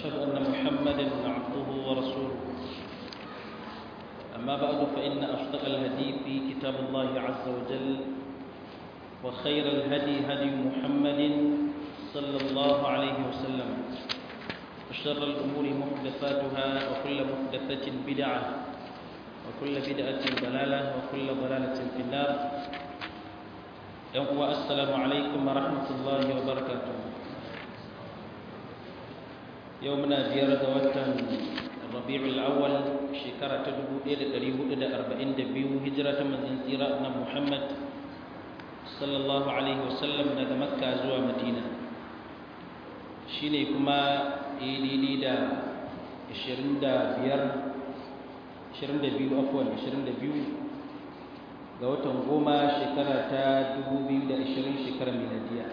وأشهد أن محمدا عبده ورسوله أما بعد فإن أصدق الهدي في كتاب الله عز وجل وخير الهدي هدي محمد صلى الله عليه وسلم وشر الأمور محدثاتها وكل محدثة بدعة وكل بدعة ضلالة وكل ضلالة في النار يوم السلام عليكم ورحمة الله وبركاته يومنا زيارة وطن الربيع الأول شكرة تدبو إلى قريب إلى أربعين دبيو هجرة من انزيراتنا محمد صلى الله عليه وسلم daga Makka zuwa Madina shine kuma ididi da 25 22 afwan 22 ga watan goma shekara ta 2020 shekarar miladiya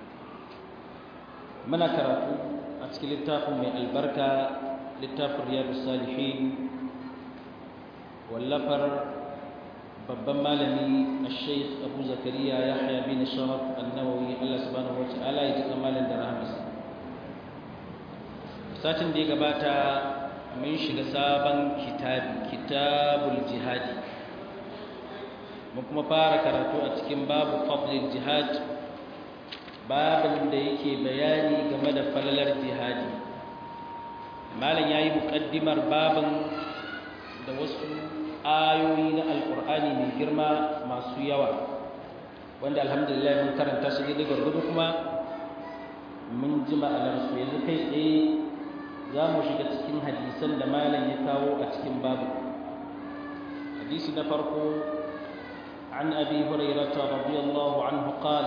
muna karatu a cikin littafin mai albarka littafin riyadu salihin wallafar babban malami a sheikh abu zakariya ya haya bin sharaf annawawi allah subhanahu wa ta'ala ya ji kamalin da rahamarsa satin da ya gabata mun shiga sabon kitabi kitabul jihadi mun kuma fara karatu a cikin babu fadlil jihad babin da yake bayani game da falalar jihadi malam yayi muqaddimar babin da wasu ayoyi na alqur'ani mai girma masu yawa wanda alhamdulillah mun karanta su da gurgudu kuma mun ji ma'anar su yanzu kai tsaye za mu shiga cikin hadisan da malam ya kawo a cikin babu hadisi na farko عن أبي هريرة رضي الله عنه قال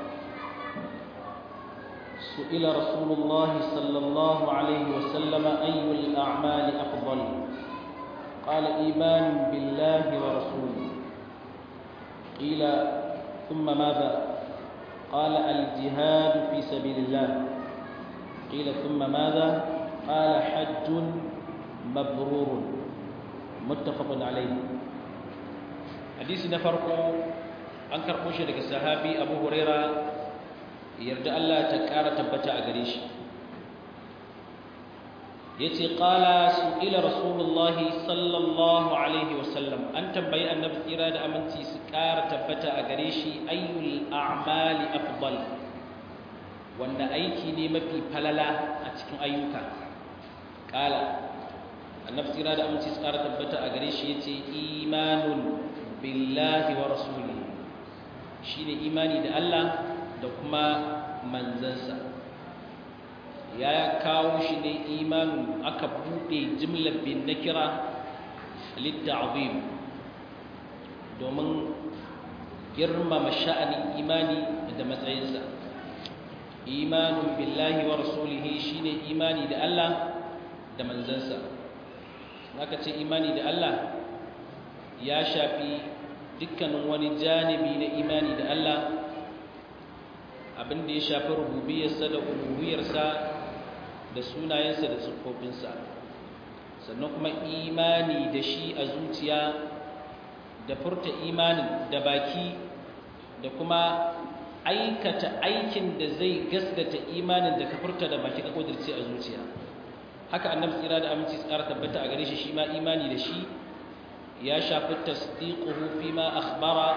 سئل رسول الله صلى الله عليه وسلم أي الأعمال أفضل قال إيمان بالله ورسوله قيل ثم ماذا قال الجهاد في سبيل الله قيل ثم ماذا قال حج مبرور متفق عليه hadisi na farko an karɓo shi daga sahabi abu huraira yarda Allah ta ƙara tabbata a gare shi ya ce ƙala su ila rasulullahi sallallahu alaihi wasallam an tambayi annabi tsira da aminci su ƙara tabbata a gare shi ayyul a'mali afdal wanda aiki ne mafi falala a cikin ayyuka ƙala annabi tsira da aminci su ƙara tabbata a gare shi ya ce imanun billahi wa rasulihi shine imani da Allah da kuma manzansa ya kawo shi ne imanin aka bude jimlar bin nakira litta'zim domin girmama sha'anin imani da matsayinsa imanin billahi wa rasulihi shine imani da Allah da manzansa aka ce imani da Allah ya shafi dukkanin wani janibi na imani da Allah abin da ya shafi rububiyarsa da uluhiyarsa da sunayensa da siffofinsa sannan kuma imani da shi a zuciya da furta imanin da baki da kuma aikata aikin da zai gaskata imanin da ka furta da baki ka kudirce a zuciya haka annabi tsira da aminci tsara tabbata a gare shi shi ma imani da shi ya shafi tasdiquhu fima akhbara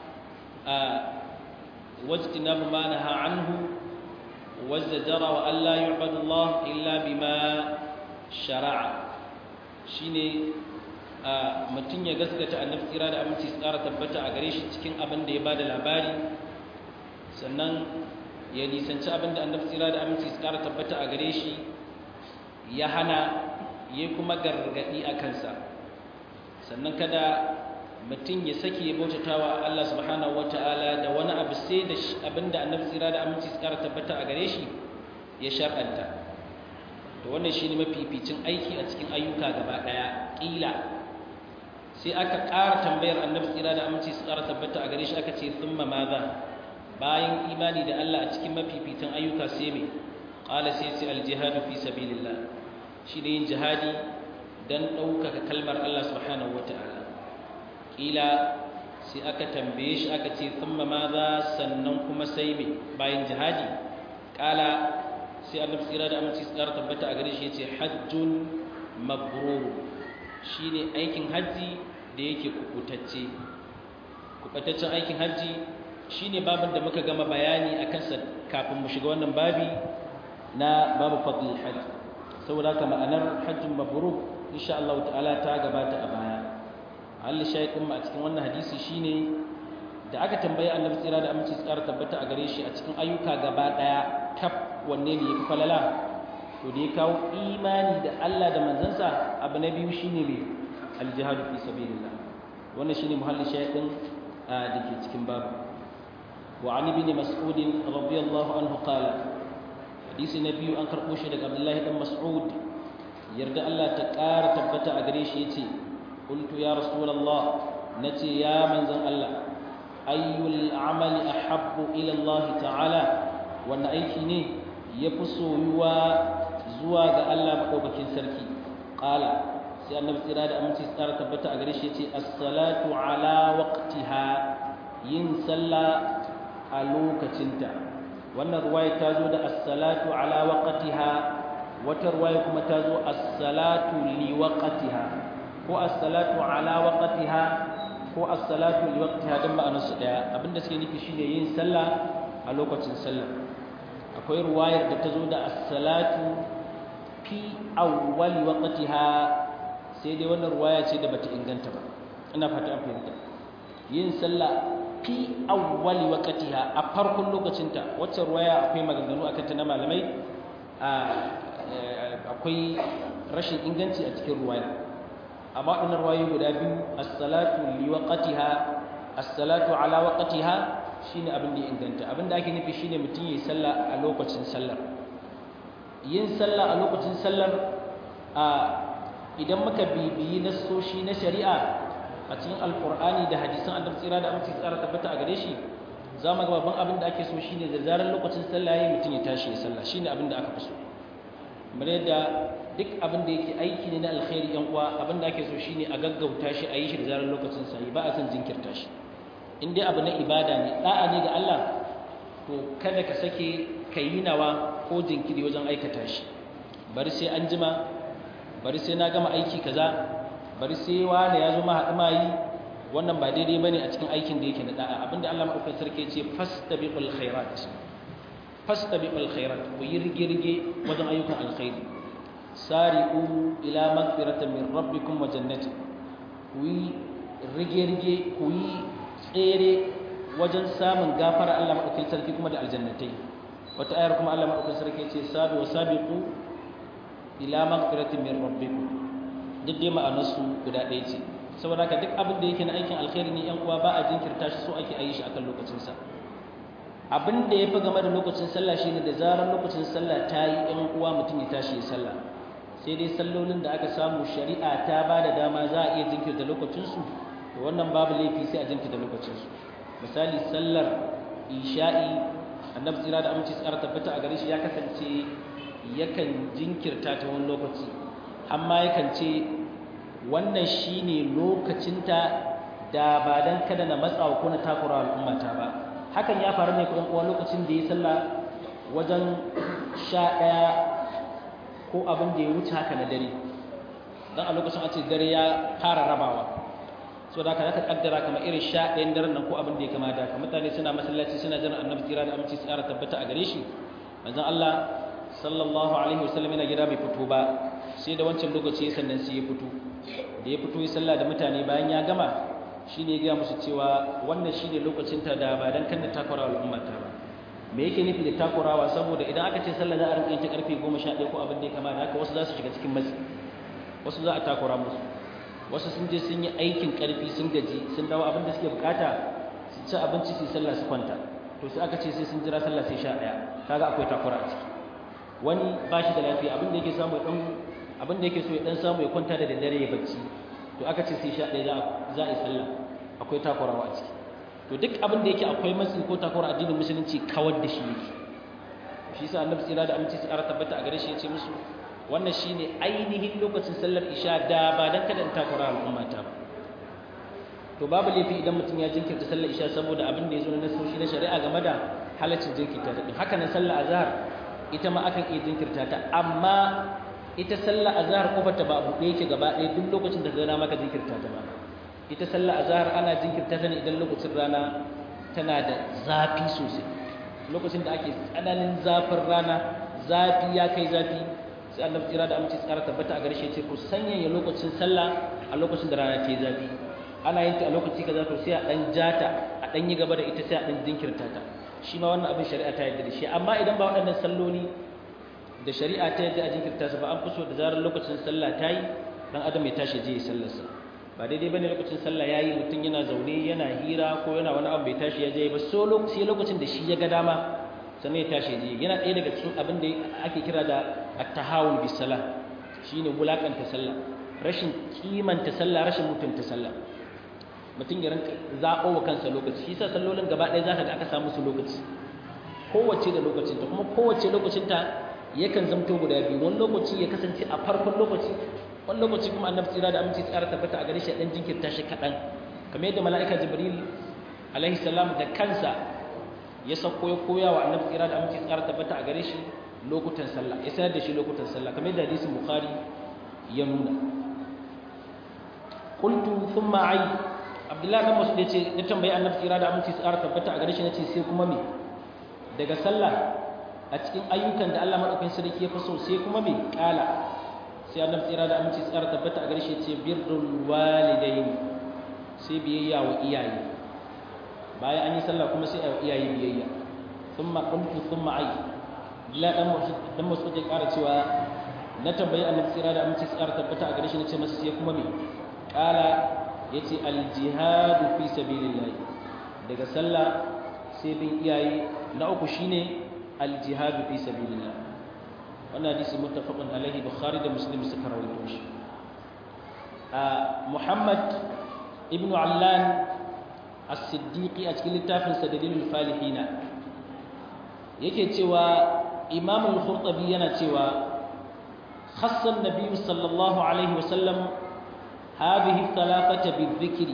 wajtinabu ma naha anhu wazajara wa alla yu'badu Allah illa bima shara'a shine mutum ya gaskata annabi tsira da aminci tsara tabbata a gare shi cikin abin da ya bada labari sannan ya nisanci abin da annabi tsira da aminci tsara tabbata a gare shi ya hana ya kuma gargadi a kansa sannan kada mutum ya sake ya bautata wa Allah subhanahu wata'ala da wani abu sai da abinda annabi tsira da aminci su kara tabbata a gare shi ya shar'anta to wannan shine mafificin aiki a cikin ayyuka gaba daya kila sai aka ƙara tambayar annabi tsira da aminci su kara tabbata a gare shi aka ce thumma madha bayan imani da Allah a cikin mafificin ayyuka sai me qala sai sai al-jihadu fi sabilillah shi ne yin jihadi don ɗaukaka kalmar Allah subhanahu wa ta'ala ƙila sai aka tambaye shi aka ce thumma maza sannan kuma sai me bayan jihadi ƙala sai annabi tsira da aminci tsara tabbata a gare shi yace hajjun mabrur shine aikin haji da yake kukutacce kukutaccen aikin haji shine babin da muka gama bayani akan sa kafin mu shiga wannan babi na babu fadlul hajj saboda haka ma'anar hajjun mabrur insha Allah ta'ala ta gabata a baya Allah shaykhin mu a cikin wannan hadisi shine da aka tambayi annabi tsira da aminci tsara tabbata a gare shi a cikin ayyuka gaba daya kaf wanne ne yafi falala to da ya kawo imani da Allah da manzansa abu na biyu shine ne aljihadu fi sabilillah wannan shine muhalli shaydin da ke cikin babu wa ali bin mas'ud radiyallahu anhu qala hadisi na biyu an karbo shi daga abdullahi dan mas'ud yarda Allah ta ƙara tabbata a gare shi yace qultu ya rasulullah nace ya manzan Allah ayyul amali ahabbu ila Allah ta'ala wannan aiki ne yafi soyuwa zuwa ga Allah madaukakin sarki qala sai annabi tsira da aminci tsara tabbata a gare shi yace as-salatu ala waqtiha yin sallah a lokacinta wannan ruwaya ta zo da as-salatu ala waqtiha wata ruwaya kuma ta zo as-salatu li waqtiha ko as-salatu ala waqtiha ko as-salatu li waqtiha dan ma'anar su daya abinda suke nufi shine yin sallah a lokacin sallah akwai ruwayar da ta zo da as-salatu fi awwal waqtiha sai dai wannan ruwaya ce da bata inganta ba ina fata an fahimta yin sallah fi awwal waqtiha a farkon lokacinta wacce ruwaya akwai maganganu akan ta na malamai akwai rashin inganci a cikin ruwaya amma waɗannan ruwayoyi guda biyu as-salatu li waqtiha as-salatu ala waqtiha shine abin da ya inganta abin da ake nufi shine mutum yi sallah a lokacin sallar yin sallah a lokacin sallar a idan muka bibiyi nassoshi na shari'a a cikin alqur'ani da hadisan annabi tsira da amince tsara tabbata a gare shi za mu ga babban abin da ake so shine da zarar lokacin sallah yayi mutum ya tashi ya sallah shine abin da aka fi so kamar yadda duk abin da yake aiki ne na alkhairi yan uwa abin da ake so shine a gaggauta shi a yi shi da zarar lokacin sa ba a san jinkirta shi in dai abu na ibada ne da'a ne ga Allah to kada ka sake ka yi nawa ko jinkiri wajen aikata shi bari sai an jima bari sai na gama aiki kaza bari sai wani ya zo ma haɗu ma yi wannan ba daidai bane a cikin aikin da yake na da'a abinda Allah madaukakin sarki ya ce fastabiqul khairat fastabiqul khairat ku yi rige-rige wajen ayyukan alkhairi sari'u ila magfiratin min rabbikum wa jannati ku yi rige-rige ku yi tsere wajen samun gafara Allah madaukakin sarki kuma da aljannatai wata ayar kuma Allah madaukakin sarki ya ce sabi wa sabiqu ila magfiratin min rabbikum duk dai ma'anarsu guda ɗaya ce saboda haka duk abin da yake na aikin alkhairi ne yan uwa ba a jinkirta shi so ake ayi shi akan lokacinsa abin da ya fi game da lokacin sallah shine da zarar lokacin sallah ta yi yan uwa mutum ya tashi ya sallah sai dai sallolin da aka samu shari'a ta ba da dama za a iya jinkirta lokacinsu to wannan babu laifi sai a jinkirta lokacinsu misali sallar isha'i annabi tsira da aminci tsara tabbata a gare shi ya kasance yakan jinkirta ta wani lokaci amma yakan ce wannan shine lokacinta da ba dan kada na matsawa ko na takura al'ummata ba hakan ya faru ne kuma uwa lokacin da ya sallah wajen sha ɗaya ko abin da ya wuce haka na dare don a lokacin a ce dare ya fara rabawa so da ka kaddara kamar irin sha ɗayan daren nan ko abin da ya kama da ka mutane suna masallaci suna jiran annabi tsira da aminci tsara tabbata a gare shi manzon Allah sallallahu alaihi wasallam yana gida bai fito ba sai da wancan lokaci sannan sai ya fito da ya fito ya sallah da mutane bayan ya gama shine ya ga musu cewa wannan shine lokacin ta da ba dan kan da takura al'umma ta ba me yake nufi da takurawa saboda idan aka ce sallah za a rinka yin ta karfe 11 ko abin da ya kama da haka wasu za su shiga cikin matsi wasu za a takura musu wasu sun je sun yi aikin karfi sun gaji sun dawo abin da suke bukata su ci abinci su sallah su kwanta to sai aka ce sai sun jira sallah sai 11 kaga akwai takura a ciki wani ba shi da lafiya abin da yake samu ya dan abin da yake so ya dan samu ya kwanta da daddare ya bacci to aka ce sai 11 za a yi sallah akwai takurawa a ciki to duk abin da yake akwai matsi ko takura addinin musulunci kawar da shi yake shi yasa annabi tsira da aminci su tabbata a gare shi ya ce musu wannan shine ainihin lokacin sallar isha da ba dan kada in takura al'umma ta ba to babu laifi idan mutum ya jinkirta sallar isha saboda abin da ya zo na nasoshi na shari'a game da halaccin jinkirta da haka nan sallar azhar ita ma akan iya jinkirta ta amma ita sallah azhar kofar ta ba buɗe yake gaba ɗaya duk lokacin da gana maka jinkirta ta ba ita sallah azhar ana jinkirta ta ne idan lokacin rana tana da zafi sosai lokacin da ake tsananin zafin rana zafi ya kai zafi sai annabi tsira da amince tsara tabbata a garshe ce ku sanyaya lokacin sallah a lokacin da rana ke zafi ana yin ta a lokaci kaza to sai a dan jata a dan yi gaba da ita sai a dan jinkirta ta shi ma wannan abin shari'a ta yarda da shi amma idan ba waɗannan salloli da shari'a ta yarda a jinkirta su ba an fi so da zarar lokacin sallah ta yi dan adam ya tashi je ya sallarsa ba daidai bane lokacin sallah yayi mutum yana zaune yana hira ko yana wani abu bai tashi ya je ba so sai lokacin da shi ya ga dama sannan ya tashi je yana ɗaya daga cikin abin da ake kira da at-tahawul bis salah shine wulakanta sallah rashin kimanta sallah rashin mutunta sallah mutum ya rinka zaɓo wa kansa lokaci shi sa sallolin gaba ɗaya zaka ga aka samu su lokaci kowace da lokacinta kuma kowace lokacinta yakan zamto guda biyu wani lokaci ya kasance a farkon lokaci wani lokaci kuma annabi tsira da aminci tsara tabbata a gare shi dan jinkirta shi kaɗan kamar yadda mala'ika jibril alaihi salam da kansa ya sauko ya koya wa annabi tsira da aminci tsara tabbata a gare shi lokutan sallah ya sanar da shi lokutan sallah kamar yadda hadisin bukhari ya nuna qultu thumma ay abdullahi dan masud yace na tambayi annabi tsira da aminci tsara tabbata a gare shi nace sai kuma me daga sallah a cikin ayyukan da Allah madaukakin sarki ya faso sai kuma me kala sai annabi tsira da aminci tsara tabbata a gare shi yace birrul walidain sai biyayya wa iyaye bayan an yi sallah kuma sai a iyaye biyayya thumma qultu thumma ay la dan masud dan masud ya kara cewa na tambayi annabi tsira da aminci tsara tabbata a gare shi nace masa sai kuma me kala yace al-jihadu fi sabilillah daga sallah sai bin iyaye na uku shine al-jihadu fi sabilillah wannan hadisi muttafaqun alaihi bukhari da muslim suka rawaito shi muhammad ibn allan as-siddiqi a cikin littafin sa dalilul falihina yake cewa imam al-khurtabi yana cewa khassa an-nabiy sallallahu alaihi wasallam هذه الثلاثة بالذكر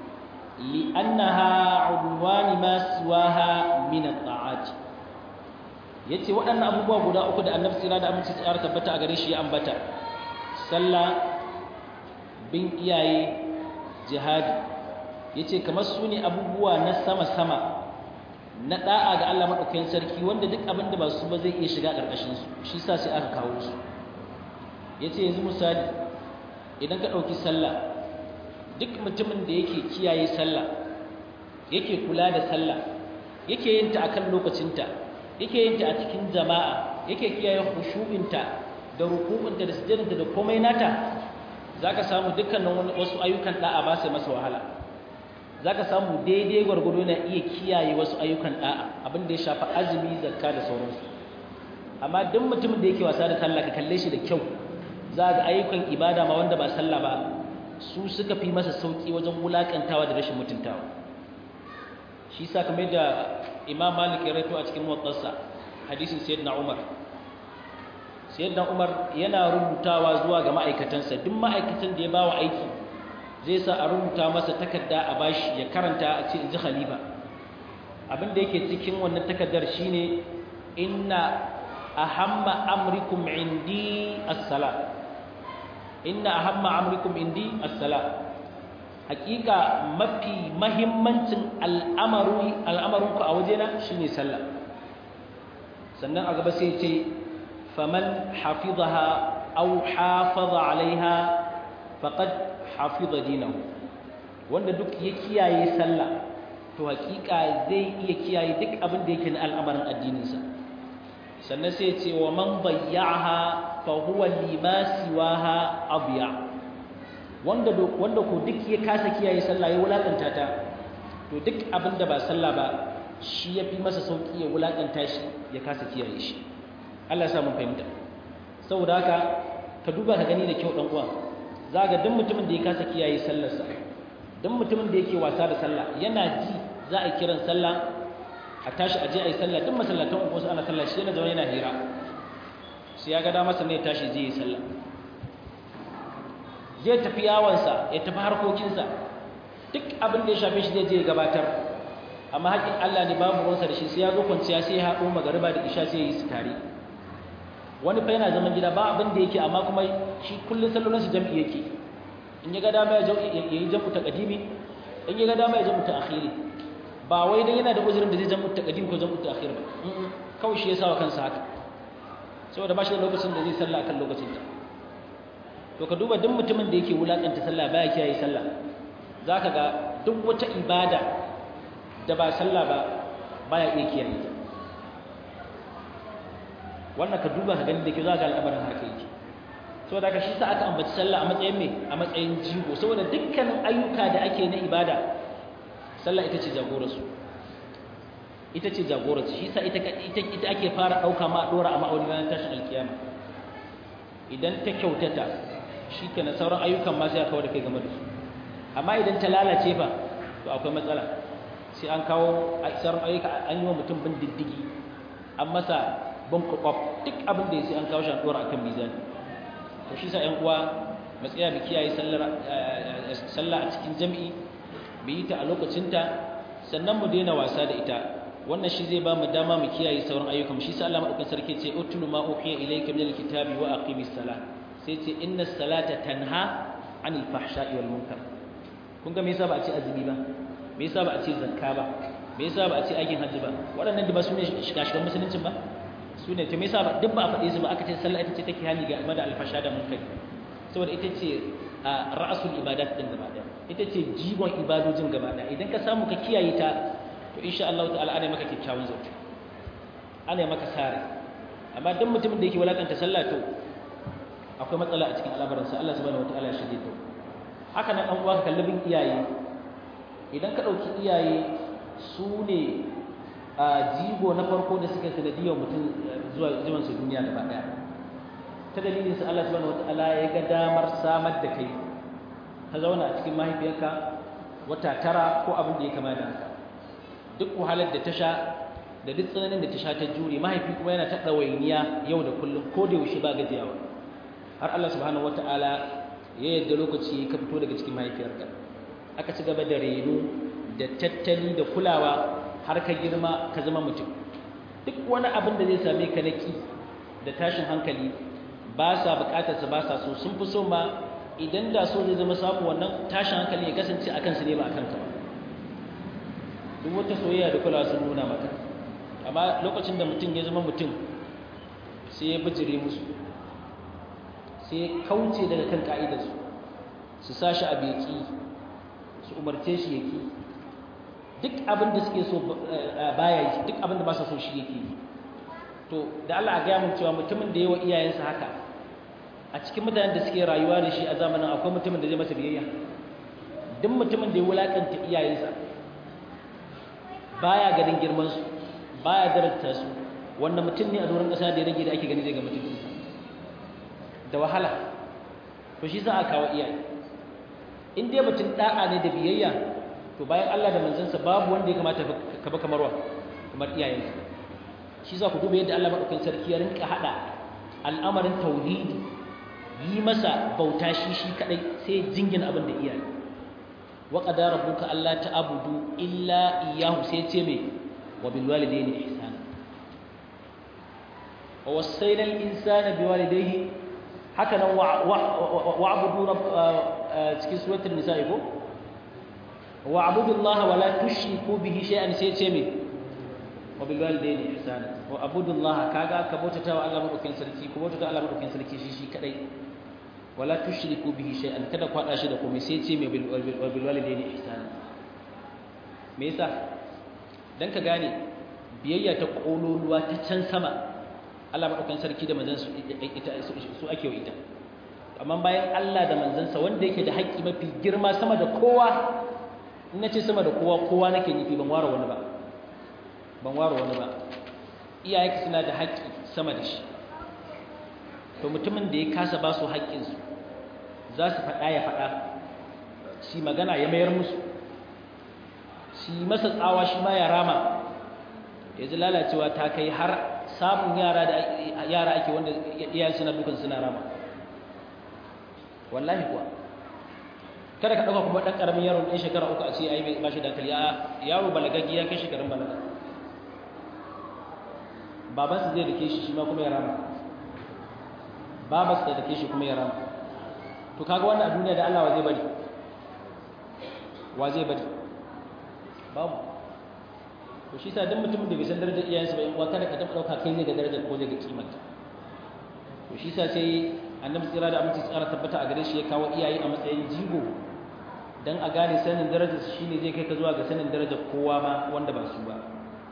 لأنها عنوان ما سواها من الطاعات yace waɗannan abubuwa guda uku da annabi tsira da aminci tsara tabbata a gare shi ya ambata sallah bin iyaye jihadi yace kamar su ne abubuwa na sama-sama na da'a ga Allah madaukakin sarki wanda duk abin da ba su ba zai iya shiga ƙarƙashin su shi sa sai aka kawo su yace yanzu misali idan ka ɗauki sallah duk mutumin da yake kiyaye sallah yake kula da sallah yake yin ta akan lokacinta yake yin ta a cikin jama'a yake kiyaye khushu'inta da ruku'unta da sujudinta da komai nata zaka samu dukkanin wasu ayyukan da'a ba sai masa wahala zaka samu daidai gwargwado na iya kiyaye wasu ayyukan da'a abin da ya shafi azumi zakka da sauransu amma duk mutumin da yake wasa da sallah ka kalle shi da kyau za ga ayyukan ibada ma wanda ba sallah ba su suka fi masa sauki wajen wulakantawa da rashin mutuntawa shi sa kamar da imam malik ya rato a cikin muwattasa hadisin sayyidina umar sayyidina umar yana rubutawa zuwa ga ma'aikatansa duk ma'aikatan da ya bawa aiki zai sa a rubuta masa takarda a bashi ya karanta a ce inji khalifa abin da yake cikin wannan takardar shine inna ahamma amrikum indi as-salat inna ahamma amrikum indi as-salat hakika mafi mahimmancin al'amaru al'amarunku a wajena shine sallah sannan a gaba sai ce faman hafizaha aw hafaza alaiha faqad hafiza dinahu wanda duk ya kiyaye sallah to hakika zai iya kiyaye duk abin da yake na al'amarin addininsa sannan sai ce wa man bayyaha fa huwa lima siwaha abiya wanda wanda ko duk ya kasa kiyaye sallah ya wulakanta ta to duk abin da ba sallah ba shi yafi masa sauki ya wulakanta shi ya kasa kiyaye shi Allah ya sa mun fahimta saboda haka ka duba ka gani da kyau dan uwa zaga duk mutumin da ya kasa kiyaye sallarsa duk mutumin da yake wasa da sallah yana ji za a kiran sallah a tashi aje a yi sallah duk masallatan uku wasu ana sallah shi yana zama yana hira sai ya ga dama sannan ya tashi zai yi sallah zai tafi yawansa ya tafi harkokinsa duk abin da ya shafe shi zai je gabatar amma haƙin Allah ne babu ruwansa da shi sai ya zo kwanciya sai ya haɗo magariba da isha sai ya yi su tare wani fa yana zaman gida ba abin da yake amma kuma shi kullun sallolin su jam'i yake in ya ga dama ya yi jam'u taqdimi in ya ga dama ya jam'u ta'khiri ba wai dan yana da uzurin da zai jam'u taqdim ko jam'u ta'khir ba kawai shi ya sa wa kansa haka saboda ba shi da lokacin da zai sallah akan lokacin ta to ka duba duk mutumin da yake wulakanta sallah baya kiyaye sallah zaka ga duk wata ibada da ba sallah ba baya iya kiyaye ta wannan ka duba ka gani da ke za ga al'amarin haka yake saboda haka shi sa aka ambaci sallah a matsayin me a matsayin jigo saboda dukkanin ayyuka da ake na ibada sallah ita ce jagorarsu ita ce jagorarsu shi sa ita ita ake fara ɗauka ma a ɗora a ma'auni ranar tashin alkiyama idan ta kyautata shi kenan sauran ayyukan ma sai a kawo da kai game da su amma idan ta lalace fa to akwai matsala sai an kawo sauran ayyuka an yi wa mutum bin diddigi an masa bin kwakwaf duk abin da ya sai an kawo shi an ɗora akan mizani to shi sa ƴan uwa matsaya mu kiyaye sallah a cikin jami'i mu yi ta a lokacinta sannan mu daina wasa da ita wannan shi zai ba mu dama mu kiyaye sauran ayyukan shi sa Allah madaukakin sarki ce utlu ma uhiya ilayka min alkitabi wa aqimis salah sai ce inna salata tanha anil fahsha'i wal munkar kun ga me yasa ba a ce azumi ba me yasa ba a ce zakka ba me yasa ba a ce aikin hajji ba waɗannan da ba su ne shiga-shigan musuluncin ba su ne to me yasa ba duk ba a faɗe su ba aka ce sallah ita ce take hani ga da alfasha da munkari saboda ita ce ra'asul ibadat din gaba ɗaya ita ce jigon ibadojin gaba ɗaya idan ka samu ka kiyaye ta to insha Allah ta'ala ana maka kyakkyawan zato ana maka sare amma duk mutumin da yake walakanta sallah to akwai matsala a cikin al'amuransa Allah subhanahu wataala ya shige ta haka nan dan uwa ka kalli bin iyaye idan ka dauki iyaye su ne a jigo na farko da suka sanadiyar mutum zuwa zuwan su duniya gaba daya ta dalilin su Allah subhanahu wataala ya ga damar samar da kai ka zauna a cikin mahaifiyarka wata tara ko abin da ya kama da haka duk wahalar da ta sha da duk tsananin da ta sha ta jure mahaifi kuma yana ta ɗawainiya yau da kullum ko da yaushe ba gajiyawa har Allah subhanahu wataala ya yadda lokaci ka fito daga cikin mahaifiyarka aka ci gaba da reno da tattali da kulawa har ka girma ka zama mutum duk wani abin da zai same ka naki da tashin hankali ba sa bukatar sa ba sa so sun fi so ma idan da so zai zama samu wannan tashin hankali ya kasance a kansu ne ba a kanka ba duk wata soyayya da kulawa sun nuna maka amma lokacin da mutum ya zama mutum sai ya bijire musu sai ya kauce daga kan ka'idarsu su sa shi a beki su umarce shi yake duk abin da suke so baya yi duk abin da ba sa so shi yake yi to da Allah a gaya mun cewa mutumin da yawa iyayensa haka a cikin mutanen da suke rayuwa da shi a zamanin akwai mutumin da zai masa biyayya duk mutumin da ya wulakanta iyayensa baya ganin girman su baya darata su wanda mutum ne a doron ƙasa da ya rage da ake gani zai ga mutum da wahala to shi za a kawo iyaye in dai mutum da'a ne da biyayya to bayan Allah da manzansa babu wanda ya kamata ka ba kamar wa kamar iyayensa shi za ku duba yadda Allah madaukakin sarki ya rinka hada al'amarin tauhidi yi masa bauta shi shi kadai sai jingin abin da iyaye wa qadara rabbuka alla ta'budu illa iyyahu sai ce me wa bil walidayni ihsana wa wassayna al insana bi walidayhi haka nan wa'budu rabb cikin suratul nisa ko wa'budu Allah wa la tushriku bihi shay'an sai ce me wa bil walidayni ihsana wa abudu Allah kaga ka bautata wa Allah madaukakin sarki ko bautata Allah madaukakin sarki shi shi kadai wala tushriku bihi shay'an kada ku hada shi da komai sai ce me bil walidayni ihsana me yasa dan ka gane biyayya ta kololuwa ta can sama Allah madaukakin sarki da manzon su ake wa ita amma bayan Allah da manzansa wanda yake da haƙƙi mafi girma sama da kowa in nace sama da kowa kowa nake nufi ban ware wani ba ban ware wani ba iyayenka suna da haƙƙi sama da shi to mutumin da ya kasa ba su haƙƙinsu za su faɗa ya faɗa shi magana ya mayar musu shi masa tsawa shi ma ya rama ya ji lalacewa ta kai har samun yara da yara ake wanda iyayen suna dukan suna rama wallahi kuwa kada ka ɗauka kuma ɗan ƙaramin yaro ɗan shekara uku a ce ai ba shi da hankali yaro balagaggi ya kai shekarun balaga babansa zai rike shi shi ma kuma ya rama babarsa da take shi kuma ya rama to kaga wannan a duniya da Allah wa zai bari wa zai bari babu to shi sa duk mutumin da bai san darajar iyayensa ba in uwa kada ka taɓa ɗauka kai zai ga darajar ko zai ga kimanta to shi sa sai annabi tsira da aminci tsara tabbata a gare shi ya kawo iyaye a matsayin jigo dan a gane sanin darajar su shine zai kai ka zuwa ga sanin darajar kowa ma wanda ba su ba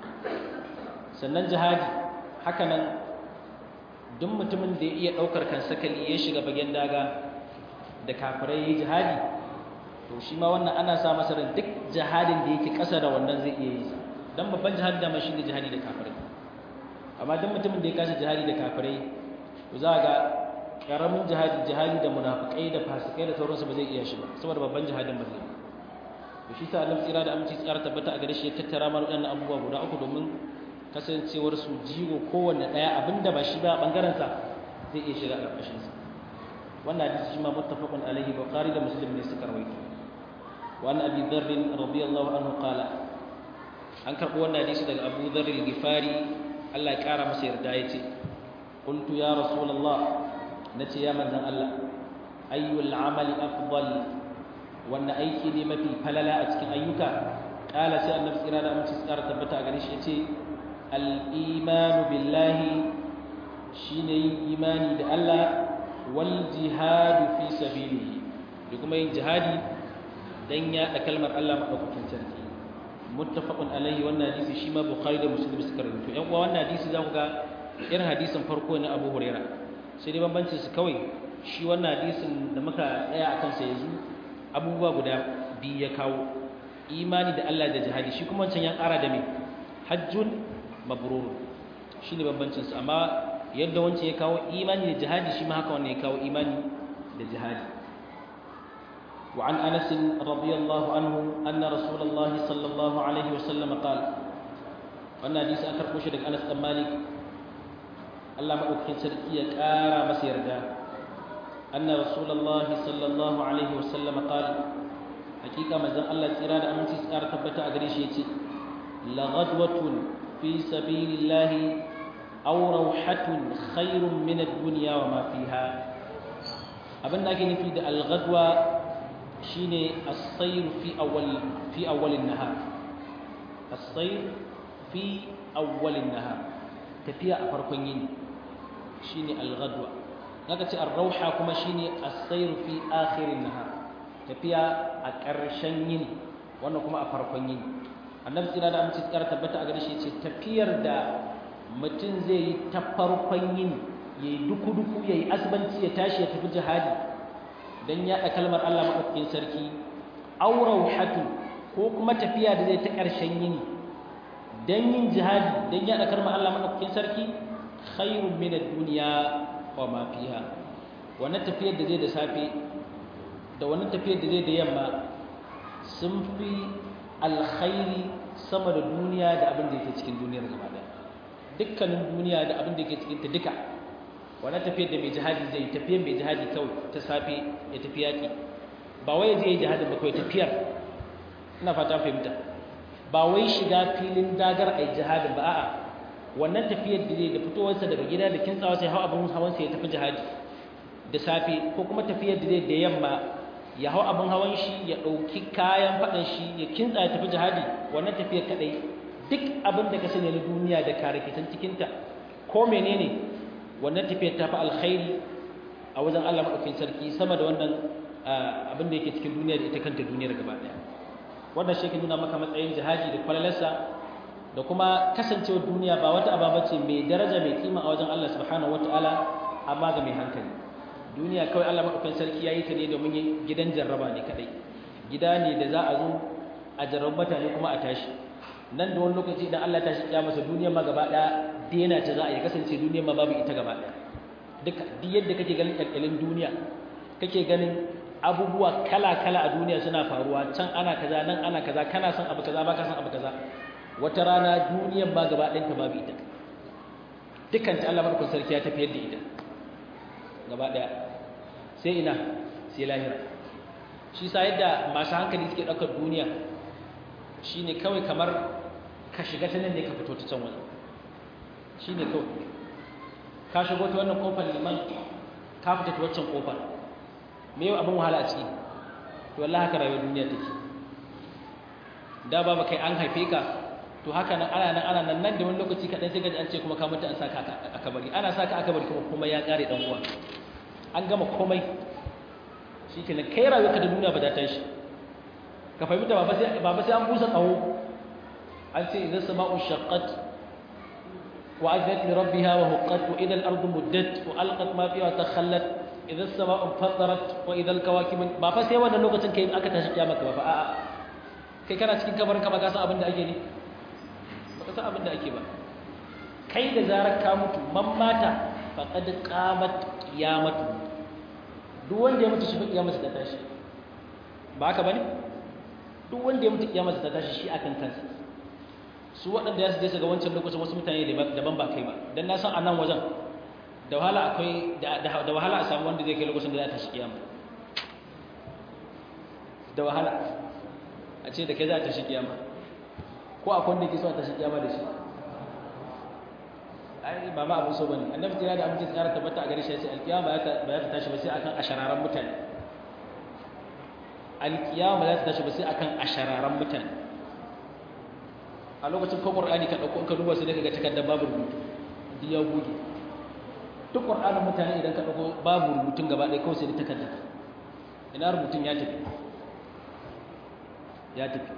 sannan jihadi haka nan duk mutumin da ya iya ɗaukar kan sakali ya shiga bagen daga da kafirai ya jihadi to shi ma wannan ana sa masa ran duk jihadin da yake ƙasa da wannan zai iya yi dan babban jihadi da shi ne jihadi da kafirai amma duk mutumin da ya kashe jihadi da kafirai to za ga karamin jihadi jihadi da munafikai da fasikai da sauransu ba zai iya shi ba saboda babban jihadin ba zai yi to shi sa Allah tsira da aminci tsara tabbata a gare shi ya tattara mana waɗannan abubuwa guda uku domin kasancewar su jigo kowanne ɗaya abinda ba shi ba bangaren sa zai iya shiga ƙarƙashin sa wannan hadisi shi ma muttafaqun alaihi bukhari da muslim ne suka rawaito wa an abi dharr radiyallahu anhu qala an karɓi wannan hadisi daga abu dharr al-ghifari Allah ya ƙara masa yarda yace qultu ya rasulullah nace ya manzon Allah ayyul amali afdal wannan aiki ne mafi falala a cikin ayyuka kala sai annabi tsira da amince tsara tabbata a gare shi yace al-imanu billahi shine yin imani da Allah wal jihadu fi sabilihi da kuma yin jihadi dan ya da kalmar Allah madaukakin sarki muttafaqun alaihi wannan hadisi shi ma bukhari da muslim suka rawaito yan uwa wannan hadisi za ku ga irin hadisin farko ne Abu Huraira sai dai bambancin su kawai shi wannan hadisin da muka tsaya akan sa yanzu abubuwa guda biyu ya kawo imani da Allah da jihadi shi kuma wancan ya ƙara da me hajjun mabrur shine bambancin su amma yadda wancan ya kawo imani da jihadi shi ma haka wannan ya kawo imani da jihadi وعن أنس رضي الله عنه أن رسول الله صلى الله عليه وسلم قال وأن حديث أخر كوشة أنس بن مالك الله مدوكين سرقية كارا مسير أن رسول الله صلى الله عليه وسلم قال حقيقة مزان الله سيراد أمن تسكار تبتا أغريش يتي لغدوة في سبيل الله أو روحة خير من الدنيا وما فيها أبن أكي نفيد الغدوة شيني الصير في أول في أول النهار الصير في أول النهار تفيا أفرقين شيني الغدوة naka ce arrauha kuma shine as-sayr fi akhirin nahar tafiya a ƙarshen yini wannan kuma a farkon yini annabi tsira da amince tsara tabbata a gare shi ce tafiyar da mutum zai yi ta farkon yini yayi duku duku yayi asbanci ya tashi ya tafi jihadi dan ya da kalmar Allah madaukakin sarki aw rauhatu ko kuma tafiya da zai ta ƙarshen yini dan yin jihadi dan ya da kalmar Allah madaukakin sarki khairun min ad-dunya wa ma fiha wannan tafiyar da zai da safe da wannan tafiyar da zai da yamma sun fi alkhairi sama da duniya da abin da yake cikin duniyar gaba daya dukkanin duniya da abin da yake cikin ta duka wannan tafiyar da mai jihadi zai tafiyar mai jihadi kawai ta safe ya tafi yaki ba wai zai yi jihadin ba kawai tafiyar ina fata fahimta ba wai shiga filin dagar ai jihadin ba a'a wannan tafiyar da zai da fitowarsa daga gida da kintsawa sai hau abin hawansa ya tafi jihadi da safe ko kuma tafiyar da zai da yamma ya hau abin hawan shi ya ɗauki kayan faɗin shi ya kintsa ya tafi jihadi wannan tafiyar kaɗai duk abin da ka sani na duniya da karakitan cikinta ko menene wannan tafiyar ta fi alkhairi a wajen Allah maɗaukin sarki sama da wannan abin da yake cikin duniya da ita kanta duniyar gaba ɗaya wannan shi ke nuna maka matsayin jihadi da kwalalarsa da kuma kasancewar duniya ba wata ababa ce mai daraja mai kima a wajen Allah subhanahu wataala amma ga mai hankali duniya kawai Allah madaukakin sarki yayi ta ne domin gidan jarraba ne kadai gida ne da za a zo a jarrabu mutane kuma a tashi nan da wani lokaci idan Allah ya tashi kiyama sa duniya ma gaba daya dena ta za a yi kasance duniya ma babu ita gaba daya duka duk yadda kake ganin kalkalin duniya kake ganin abubuwa kala-kala a duniya suna faruwa can ana kaza nan ana kaza kana son abu kaza baka son abu kaza wata rana duniyar ba gaba ɗinta babu ita dukkan ta Allah madaukakin sarki ya tafiyar da ita gaba ɗaya sai ina sai lahira shi sa yadda masu hankali suke ɗaukar duniya shine kawai kamar ka shiga ta nan ne ka fito ta can wani shine kawai ka shigo ta wannan kofar liman ka fita ta waccan kofar me yau abin wahala a ciki to wallahi haka rayuwar duniya take da ba kai an haife ka to haka nan ana nan ana nan nan da wani lokaci kaɗan sai gaji an ce kuma ka mutu an saka a kabari ana saka a kabari kuma kuma ya ƙare ɗan uwa an gama komai shi ke nan kai rayuwarka da duniya ba za ta shi ka fahimta ba ba sai an busa tsawo an ce idan sama'un shaqqat wa azat li rabbiha wa huqqat wa idan al-ardu muddat wa alqat ma fiha wa takhallat idan sama'un fatarat wa idan al-kawakib ba fa sai wannan lokacin kai aka tashi kiyama ka ba fa a'a kai kana cikin kabarin ka ba ka san abin da ake ne ba ka san abin da ake ba kai da zarar ka mutu man mata faqad qamat qiyamatu duk wanda ya mutu shi kiyamarsa ta tashi ba haka bane duk wanda ya mutu kiyamarsa ta tashi shi akan kansa su waɗanda ya su je su ga wancan lokacin wasu mutane daban ba kai ba dan na san a nan wajen da wahala akwai da wahala a samu wanda zai kai lokacin da za ta tashi kiyama da wahala a ce da kai za ta tashi kiyama ko akwai wanda ke so a tashi kiyama da shi ai ba ma abin so bane annabi tira da amince tsara tabbata a gare shi ya ce alkiyama ba za ta tashi ba sai akan ashararan mutane alkiyama ba za ta tashi ba sai akan ashararan mutane a lokacin ko qur'ani ka dauko ka duba sai daga takardar babu rubutu duk ya goge duk qur'anin mutane idan ka dauko babu rubutun gaba ɗaya kawai sai da takarda ina rubutun ya tafi ya tafi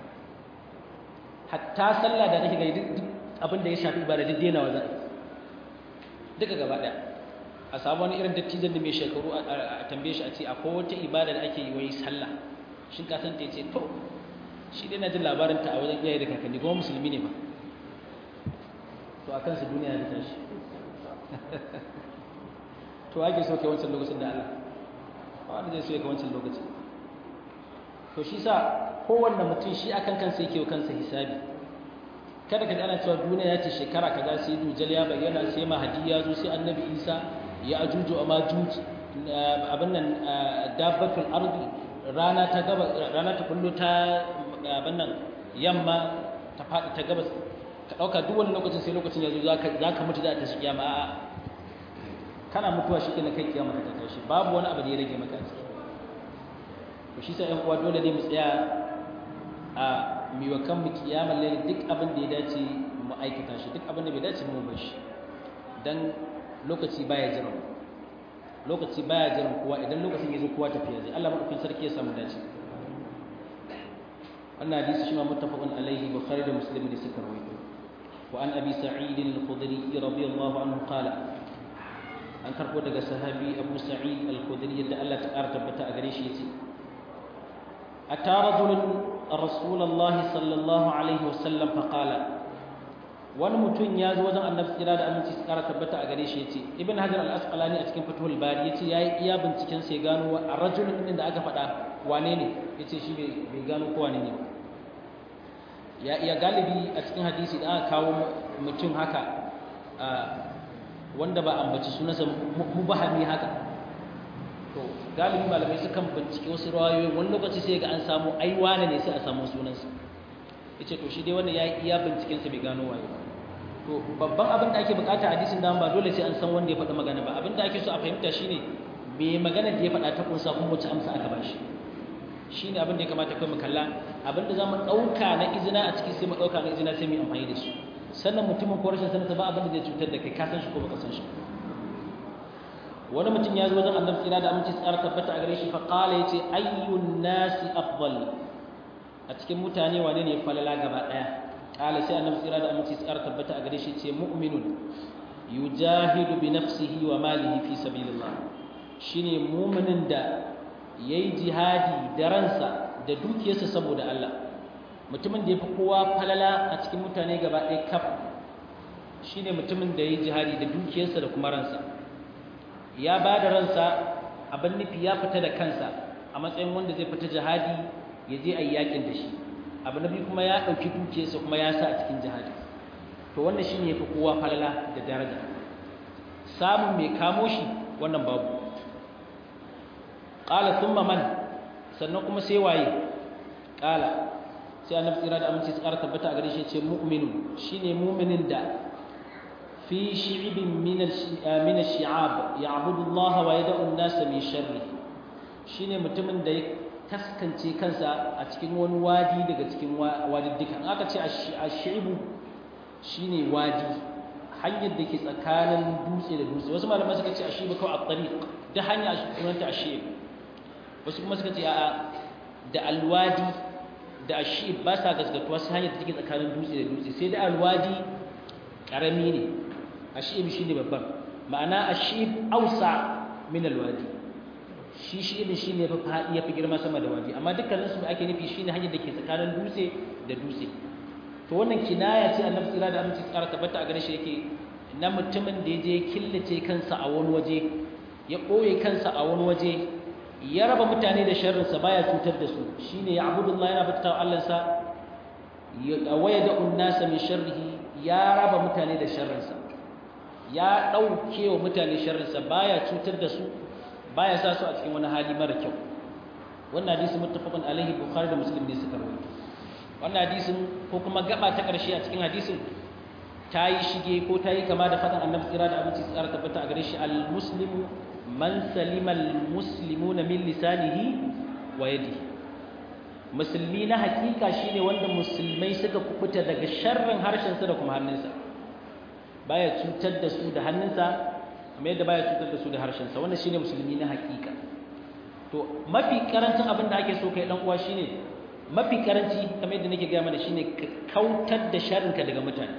hatta sallah da nake ga duk abin da ya shafi ibada duk denawa za duka gaba ɗaya a samu wani irin dattijan da mai shekaru a tambaye shi a ce akwai wata ibada da ake yi wai sallah shin ka san ta ce to shi dai na jin labarin ta a wajen iyaye da kakanni kuma musulmi ne ba to a kansu duniya ya tashi to ake so kai wancan lokacin da Allah ba wanda zai so ya kai wancan lokacin to shi sa kowanne mutum shi akan kansa yake wa kansa hisabi kada ka ji ana cewa duniya ya ce shekara kaza sai dujal ya bayyana sai mahadi ya zo sai annabi isa ya ajuju a majuj abin nan dabbatul ardi rana ta gaba rana ta kullu ta abin nan yamma ta faɗi ta gabas ka ɗauka duk wani lokacin sai lokacin ya zo za ka mutu za ta shi kiyama a'a kana mutuwa shi kenan kai kiyama ta tashi babu wani abu da ya rage maka a ciki to shi sa ƴan uwa dole ne mu tsaya a miwa kan mu kiyamar laili duk abin da ya dace mu aikata shi duk abin da bai dace mu bar shi dan lokaci baya jira lokaci baya jira kowa idan lokacin ya zo kowa tafiya zai Allah madaukakin sarki ya samu dace wannan hadisi shi ma muttafaqun alaihi bukhari da muslim da suka rawaito wa an abi sa'id al-khudri radiyallahu anhu qala an karbo daga sahabi abu sa'id al-khudri yadda Allah ta ƙara tabbata a gare shi yace ata rajulun rasulullahi sallallahu alaihi wasallam fa qala wani mutum ya zo wajen annabi tsira da aminci su ƙara tabbata a gare shi yace ibn hajar al-asqalani a cikin fathul bari yace yayi iya binciken sai gano a rajulun din da aka faɗa wane ne yace shi bai gano ko wane ne ya iya galibi a cikin hadisi da aka kawo mutum haka wanda ba ambaci sunansa mubahami haka to galibi malamai sukan bincike wasu rawayoyi wani lokaci sai ga an samu ai wane ne sai a samu sunansa yace to shi dai wannan ya iya binciken sa bai gano waye ba to babban abin da ake bukata hadisin da ba dole sai an san wanda ya faɗi magana ba abin da ake so a fahimta shine me magana da ya faɗa ta kunsa kuma wace amsa aka bashi shine abin da ya kamata kai mu kalla abin da zamu dauka na izina a ciki sai mu dauka na izina sai mu amfani da shi sannan mutumin ko rashin sanin ba abin da zai cutar da kai ka san shi ko baka san shi wani mutum ya zo wajen annabi tsira da aminci tsara tabbata a gare shi fa qala yace ayyun nasi afdal a cikin mutane wane ne falala gaba daya qala sai annabi tsira da aminci tsara tabbata a gare shi ce mu'minun yujahidu bi nafsihi wa malihi fi sabilillah shine mu'minin da yayi jihadi da ransa da dukiyarsa saboda Allah mutumin da yafi kowa falala a cikin mutane gaba ɗaya kaf shine mutumin da yayi jihadi da dukiyarsa da kuma ransa ya ba da ransa abin nufi ya fita da kansa a matsayin wanda zai fita jihadi ya je a yi yakin da shi abu na biyu kuma ya ɗauki dukiyarsa kuma ya sa a cikin jihadi to wannan shine yafi kowa falala da daraja samun mai kamo shi wannan babu qala thumma man sannan kuma sai waye qala sai annabi tsira da aminci tsara tabbata a gare shi ce mu'minu shine mu'minin da fi shi'ibin min ash-shi'ab ya'budu Allah wa yad'u an-nas min sharri shine mutumin da ya taskance kansa a cikin wani wadi daga cikin wadidduka aka ce ash-shi'ibu shine wadi hanyar da ke tsakanin dutse da dutse wasu malamai suka ce ashibu kawai at-tariq da hanya sunanta ashib wasu kuma suka ce a'a da alwadi da ashib ba sa gaskatuwa sai hanyar da take tsakanin dutse da dutse sai da alwadi karami ne ashib shine babban ma'ana ashib ausa min alwadi shi shi ibn shine fa fadi yafi girma sama da wadi amma dukkanin su ake nufi shine hanyar da ke tsakanin dutse da dutse to wannan kinaya ce annabi tsira da aminci tsara tabbata a gare shi yake na mutumin da ya je killace kansa a wani waje ya ɓoye kansa a wani waje ya raba mutane da sharrinsa baya cutar da su shine ya abudullah yana bauta wa Allahnsa ya waya da unnasa min sharrihi ya raba mutane da sharrinsa ya ɗauke wa mutane sharrinsa baya cutar da su baya sa su a cikin wani hali mara kyau wannan hadisi muttafaqun alaihi bukhari da muslim ne suka rawaito wannan hadisin ko kuma gaba ta ƙarshe a cikin hadisin ta yi shige ko ta yi kama da faɗin annabi tsira da abinci tsara tabbata a gare shi al-muslimu man salima al-muslimuna min lisanihi wa yadihi musulmi na hakika shine wanda musulmai suka kubuta daga sharrin harshensa da kuma hannunsa baya cutar da su da hannunsa amma yadda baya cutar da su da harshensa wannan shine musulmi na hakika to mafi karancin abin da ake so kai dan uwa shine mafi karanci kamar yadda nake gaya mana shine ka kautar da sharrinka daga mutane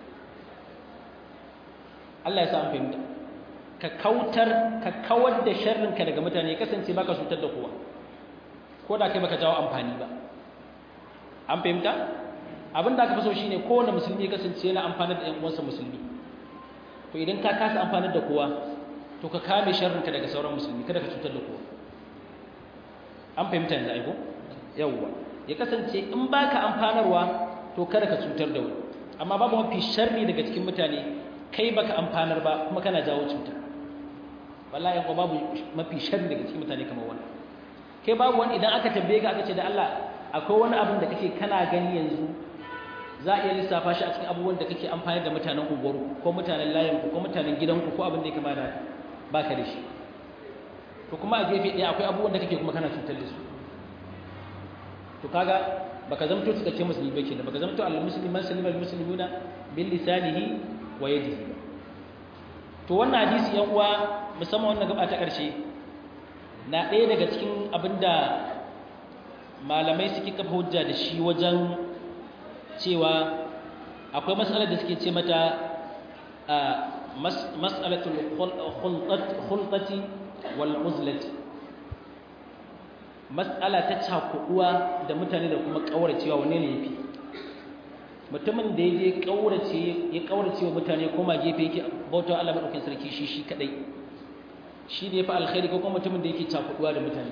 Allah ya sa an fahimta ka kautar ka kawar da sharrinka daga mutane ya kasance baka cutar da kowa ko da kai baka jawo amfani ba an fahimta abin da aka fi so shine kowane musulmi ya kasance yana amfanar da ƴan uwansa musulmi to idan ka kasa amfanar da kowa to ka kame sharrinka daga sauran musulmi kada ka cutar da kowa an fahimta yanzu aiko yawwa ya kasance in baka amfanarwa to kada ka cutar da wani amma babu mafi sharri daga cikin mutane kai baka amfanar ba kuma kana jawo cuta wallahi ko babu mafi sharri daga cikin mutane kamar wannan kai babu wani idan aka tambaye ka aka ce da Allah akwai wani abin da kake kana gani yanzu za a iya lissafa shi a cikin abubuwan da kake amfani da mutanen unguwarku ko mutanen layinku ko mutanen gidanku ko abin da ya kama da baka da shi to kuma a gefe ɗaya akwai abubuwan da kake kuma kana cutar da su to kaga baka zamto cikakke musulmi ba kenan baka zamto al-muslim man salima al-muslimuna bil lisanihi wa yadihi to wannan hadisi yan uwa musamman wannan gaba ta karshe na ɗaya daga cikin abinda malamai suke kafa hujja da shi wajen cewa akwai matsalar da suke ce mata mas'alatul khulqati wal uzlati mas'ala ta cakuduwa da mutane da kuma kauracewa wanne ne yafi mutumin da yaje kaurace ya kaurace wa mutane koma gefe yake bauta Allah madaukakin sarki shi shi kadai shi ne yafi alkhairi ko kuma mutumin da yake cakuduwa da mutane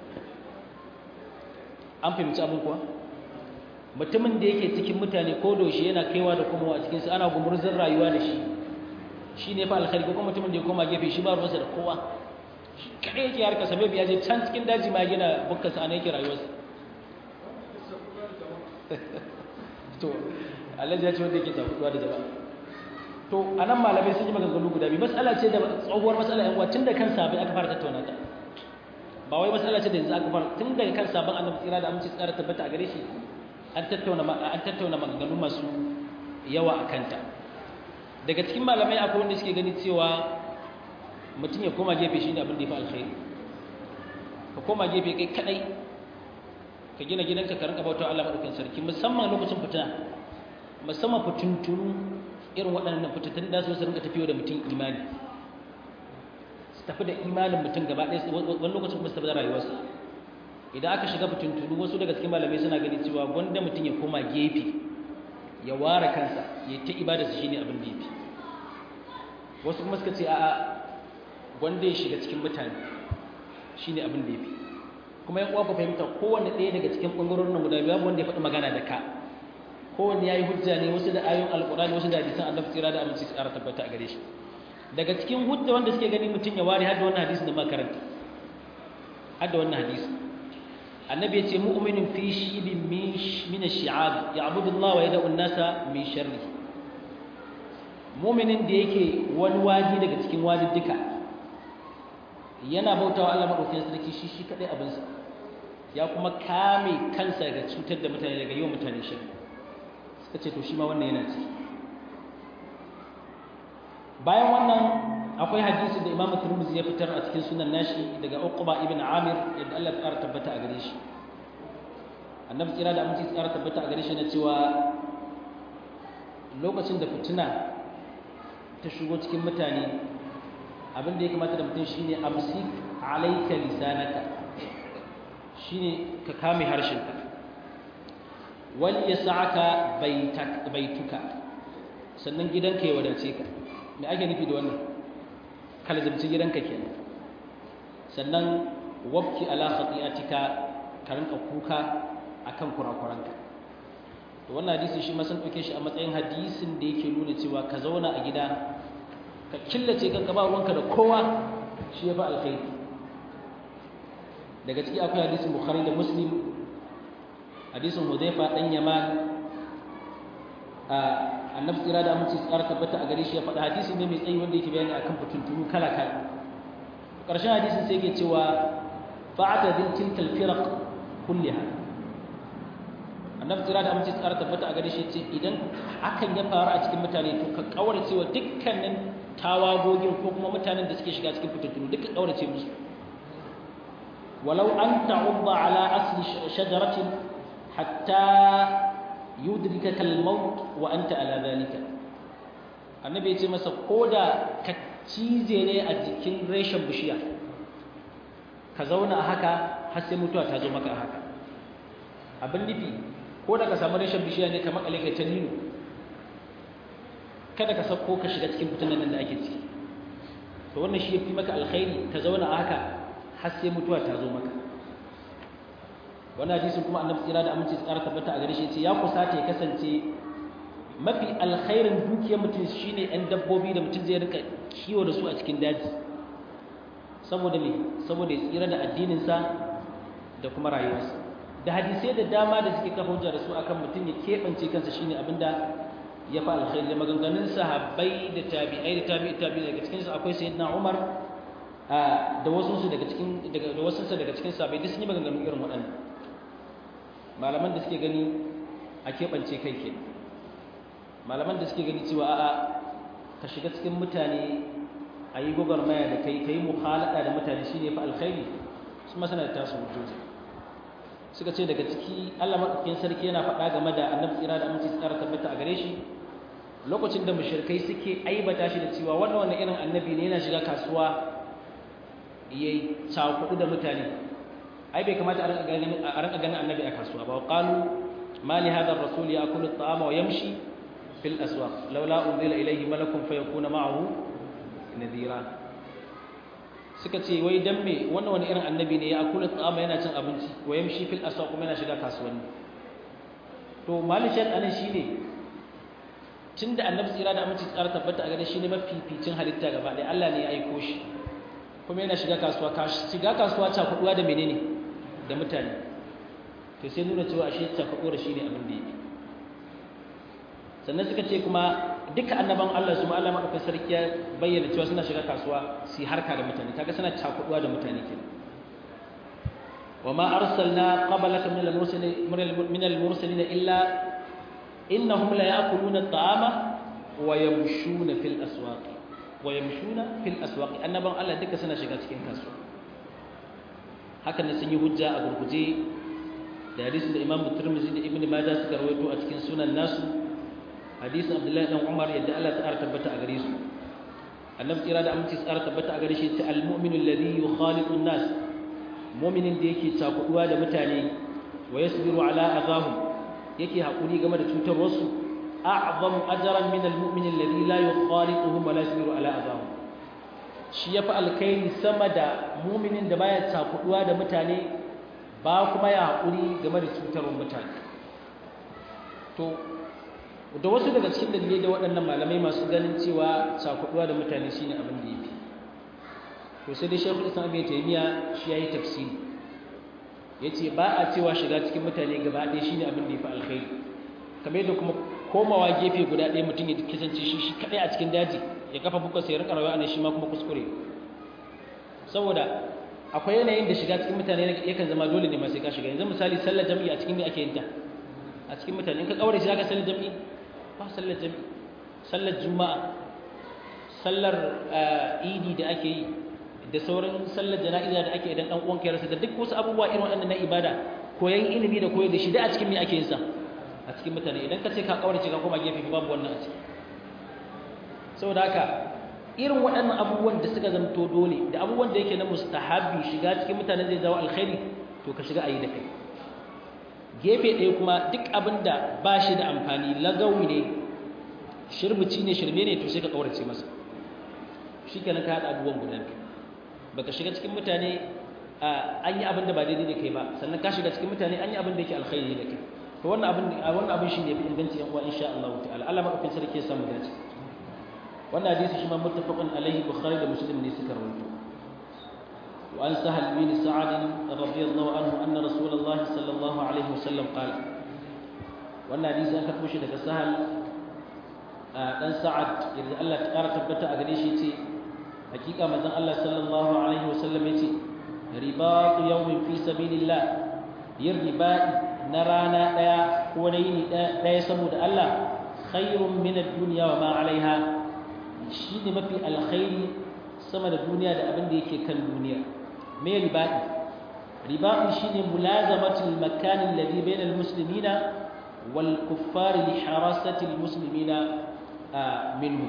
an fahimci abin kuwa mutumin da yake cikin mutane ko doshi yana kaiwa da komawa a cikin su ana gumurzin rayuwa da shi shi ne yafi alkhairi ko kuma mutumin da ya koma gefe shi ba ruwansa da kowa kaɗai yake harka sabai biya je can cikin daji ma gina bukkansa a yake rayuwarsa to Allah ya ce wanda yake takuduwa da jama'a to anan malamai sun yi maganganu guda biyu mas'ala ce da tsohuwar mas'ala yan uwa tun da kan sabai aka fara tattauna ta ba wai mas'ala ce da yanzu aka fara tun daga kan sabon annabi tsira da aminci tsara tabbata a gare shi an tattauna an tattauna maganganu masu yawa a kanta daga cikin malamai akwai wanda suke gani cewa mutum ya koma gefe shi ne abin da ya fi alkhairi ka koma gefe kai kadai ka gina gidanka ka rinka bauta Allah madaukakin sarki musamman lokacin fitina musamman fitintunu irin waɗannan fitattun da su su rinka tafiyo da mutum imani su tafi da imanin mutum gaba ɗaya wani lokacin kuma su tafi da rayuwarsa idan aka shiga fitintunu wasu daga cikin malamai suna ganin cewa gwanda mutum ya koma gefe ya ware kansa ya ta ibadarsa shine abin da ya fi wasu kuma suka ce a'a wanda ya shiga cikin mutane shi ne abin da ya fi kuma yan uwa ku fahimta kowane ɗaya daga cikin ɓangarorin nan guda biyu wanda ya faɗi magana da ka kowane ya yi hujja ne wasu da ayoyin alƙur'ani wasu da hadisan annabi tsira da aminci tsara tabbata a gare shi daga cikin hujja wanda suke gani mutum ya ware har da wannan hadisi da makaranta har da wannan hadisi annabi ya ce mu'minun fi shibin min ash-shi'ab ya'budu Allah wa yad'u an-nasa min sharri muminin da yake wani waji daga cikin wajin duka yana bautawa Allah madaukakin sarki shi shi kadai abinsa ya kuma kame kansa daga cutar da mutane daga yawan mutane shi suka ce to shi ma wannan yana ci bayan wannan akwai hadisi da Imam Tirmidhi ya fitar a cikin sunan nashi daga Uqba ibn Amir yadda Allah ya ƙara tabbata a gare shi annabi tsira da aminci tsara tabbata a gare shi na cewa lokacin da fitina ta shigo cikin mutane abin da ya kamata da mutum shine amsik alayka lisanaka shine ka kame harshenka wal yas'aka baituka sannan gidanka ya wadace ka me ake nufi da wannan kalzumci gidanka kenan sannan wabki ala khati'atika ka rinka kuka akan kurakuranka to wannan hadisi shi ma sun dauke shi a matsayin hadisin da yake nuna cewa ka zauna a gida ka killace kanka ba ruwanka da kowa shi ya fi alkhairi daga ciki akwai hadisin bukhari da muslim hadisin hudayfa dan yaman annabi tsira da aminci tsara tabbata a gare shi ya faɗa hadisi ne mai tsayi wanda yake bayani akan fitintunu kala kala ƙarshen hadisin sai yake cewa fa'ata din tilkal firaq kulliha annabi tsira da aminci tsara tabbata a gare shi ce idan hakan ya faru a cikin mutane to ka kaurace wa dukkanin tawagogin ko kuma mutanen da suke shiga cikin fitintunu duka kaurace musu walau an ta'udda ala asli shajaratin hatta yudrikaka al-maut wa anta ala dhalika annabi ya ce masa koda ka cize ne a jikin reshen bishiya ka zauna a haka har sai mutuwa ta zo maka a haka abin nufi ko da ka samu reshen bishiya ne kamar alika ta nino kada ka sauko ka shiga cikin fitinan nan da ake ciki to wannan shi ya fi maka alkhairi ka zauna a haka har sai mutuwa ta zo maka wannan hadisin kuma annabi tsira da aminci tsara tabbata a gare shi ce ya kusata ya kasance mafi alkhairin dukiyar mutum shine ɗan dabbobi da mutum zai rika kiwo da su a cikin daji saboda me saboda ya tsira da addininsa da kuma rayuwarsa da hadisai da dama da suke kafa hujja da su akan mutum ya keɓance kansa shine abinda ya fa alkhairi da maganganun sahabbai da tabi'ai da tabi'i tabi'i daga cikin su akwai sayyidina Umar da wasu su daga cikin daga da wasu daga cikin sahabbai duk sun yi maganganu irin waɗannan malaman da suke gani a keɓance kai ke malaman da suke gani cewa a'a ka shiga cikin mutane a yi gwagwarmaya da kai ka yi muhalada da mutane shi ne fa alkhairi su masana da tasu hujjoji suka ce daga ciki allah maɗaukakin sarki yana faɗa game da annabi tsira da aminci tsara tabbata a gare shi lokacin da mushrikai suke aibata shi da cewa wannan wannan irin annabi ne yana shiga kasuwa ya yi cakudu da mutane ai bai kamata a rinka ganin annabi a kasuwa ba qalu ma li hadha ar-rasul ya'kulu at-ta'ama wa yamshi fil aswaq laula unzila ilayhi malakun fayakuna ma'ahu nadira suka ce wai dan me wannan wani irin annabi ne ya akula tsama yana cin abinci wa yamshi fil aswaq kuma yana shiga kasuwanni to malishan anan shine tunda annabi tsira da aminci tsara tabbata a gare shi ne mafificin halitta gaba ɗaya Allah ne ya aiko shi kuma yana shiga kasuwa shiga kasuwa ta kuduwa da menene da mutane to sai nuna cewa ashe ta kuduwa shine abin da yake sannan suka ce kuma duka annaban Allah su ma Allah madaukakin sarki ya bayyana cewa suna shiga kasuwa su harka da mutane kaga suna cakuduwa da mutane kenan وما أرسلنا قبلك من المرسلين من المرسلين إلا إنهم لا يأكلون الطعام ويمشون في الأسواق ويمشون في الأسواق أنبا الله دك سنة شغا cikin kasuwa haka ne sun yi hujja a gurguje da hadisin da Imam Tirmidhi da Ibn Majah suka rawaito a cikin sunan nasu hadisin Abdullahi dan Umar yadda Allah ta tabbata a gare su annabi tsira da aminci tsara tabbata a gare shi ta al-mu'minu alladhi yukhaliqu an-nas mu'minin da yake cakuduwa da mutane wa yasbiru ala azahum yake hakuri game da cutar wasu a'zamu ajran min al-mu'min alladhi la yukhalituhum wa la yasbiru ala azahum shi yafi alkhairi sama da mu'minin da baya cakuduwa da mutane ba kuma ya hakuri game da cutar mutane to da wasu daga cikin dalilai da waɗannan malamai masu ganin cewa cakuduwa da mutane shine abin da yafi to sai dai shekul islam ibn taymiya shi yayi tafsiri yace ba a cewa shiga cikin mutane gaba ɗaya shine abin da yafi alkhairi kamar yadda kuma komawa gefe guda ɗaya mutum ya kasance shi shi kaɗai a cikin daji ya kafa buka sai rika rayuwa ne shi ma kuma kuskure saboda akwai yanayin da shiga cikin mutane yakan zama dole ne ma sai ka shiga yanzu misali sallar jami'i a cikin me ake yin ta a cikin mutane in ka kaure shi zaka sallar jami'i ba sallar jami'i sallar juma'a sallar idi da ake yi da sauran sallar jana'iza da ake idan dan uwan ka rasa da duk wasu abubuwa irin waɗannan na ibada koyan ilimi da koyar da shi da a cikin me ake yin sa a cikin mutane idan ka ce ka kaurace ka koma gefe babu wannan a ciki saboda haka irin waɗannan abubuwan da suka zamto dole da abubuwan da yake na mustahabi shiga cikin mutane zai zawo alkhairi to ka shiga ayi da kai gefe ɗaya kuma duk abin da ba shi da amfani lagawi ne shirbici ne shirme ne to sai ka kaurace masa shi kenan ka haɗa abubuwan guda biyu baka shiga cikin mutane an yi abin da ba daidai da kai ba sannan ka shiga cikin mutane an yi abin da yake alkhairi da kai to wannan abin wannan abin shi ne fi inganci yan uwa insha Allah ta'ala Allah madaukakin sarki ya samu dace wannan hadisi shi ma muttafaqun alaihi bukhari da muslim ne suka rawaito wa an sahal bin sa'ad radiyallahu anhu anna rasulullah sallallahu alaihi wasallam qala wannan hadisi an karbo shi daga sahal dan sa'ad yadda Allah ta kara tabbata a gare shi ce hakika manzon Allah sallallahu alaihi wasallam yace ribatu yawmin fi sabilillah yin riba'i na rana ɗaya ko na yini ɗaya saboda Allah khairun min ad-dunya wa ma 'alayha shi ne mafi alkhairi sama da duniya da abin da yake kan duniya me riba'i riba'i shine mulazamatul makan alladhi bayna al-muslimina wal kuffari li harasati al-muslimina minhu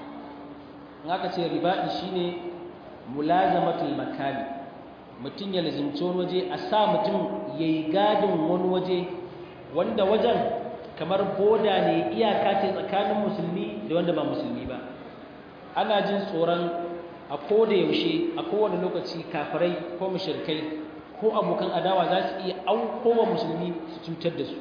haka ce riba'i shine mulazamatul makani mutum ya lazimci wani waje a sa mutum ya yi gadin wani waje wanda wajen kamar boda ne iyaka ce tsakanin musulmi da wanda ba musulmi ba ana jin tsoron a koda yaushe a kowane lokaci kafirai ko mushrikai ko abokan adawa za su iya aukowa musulmi su cutar da su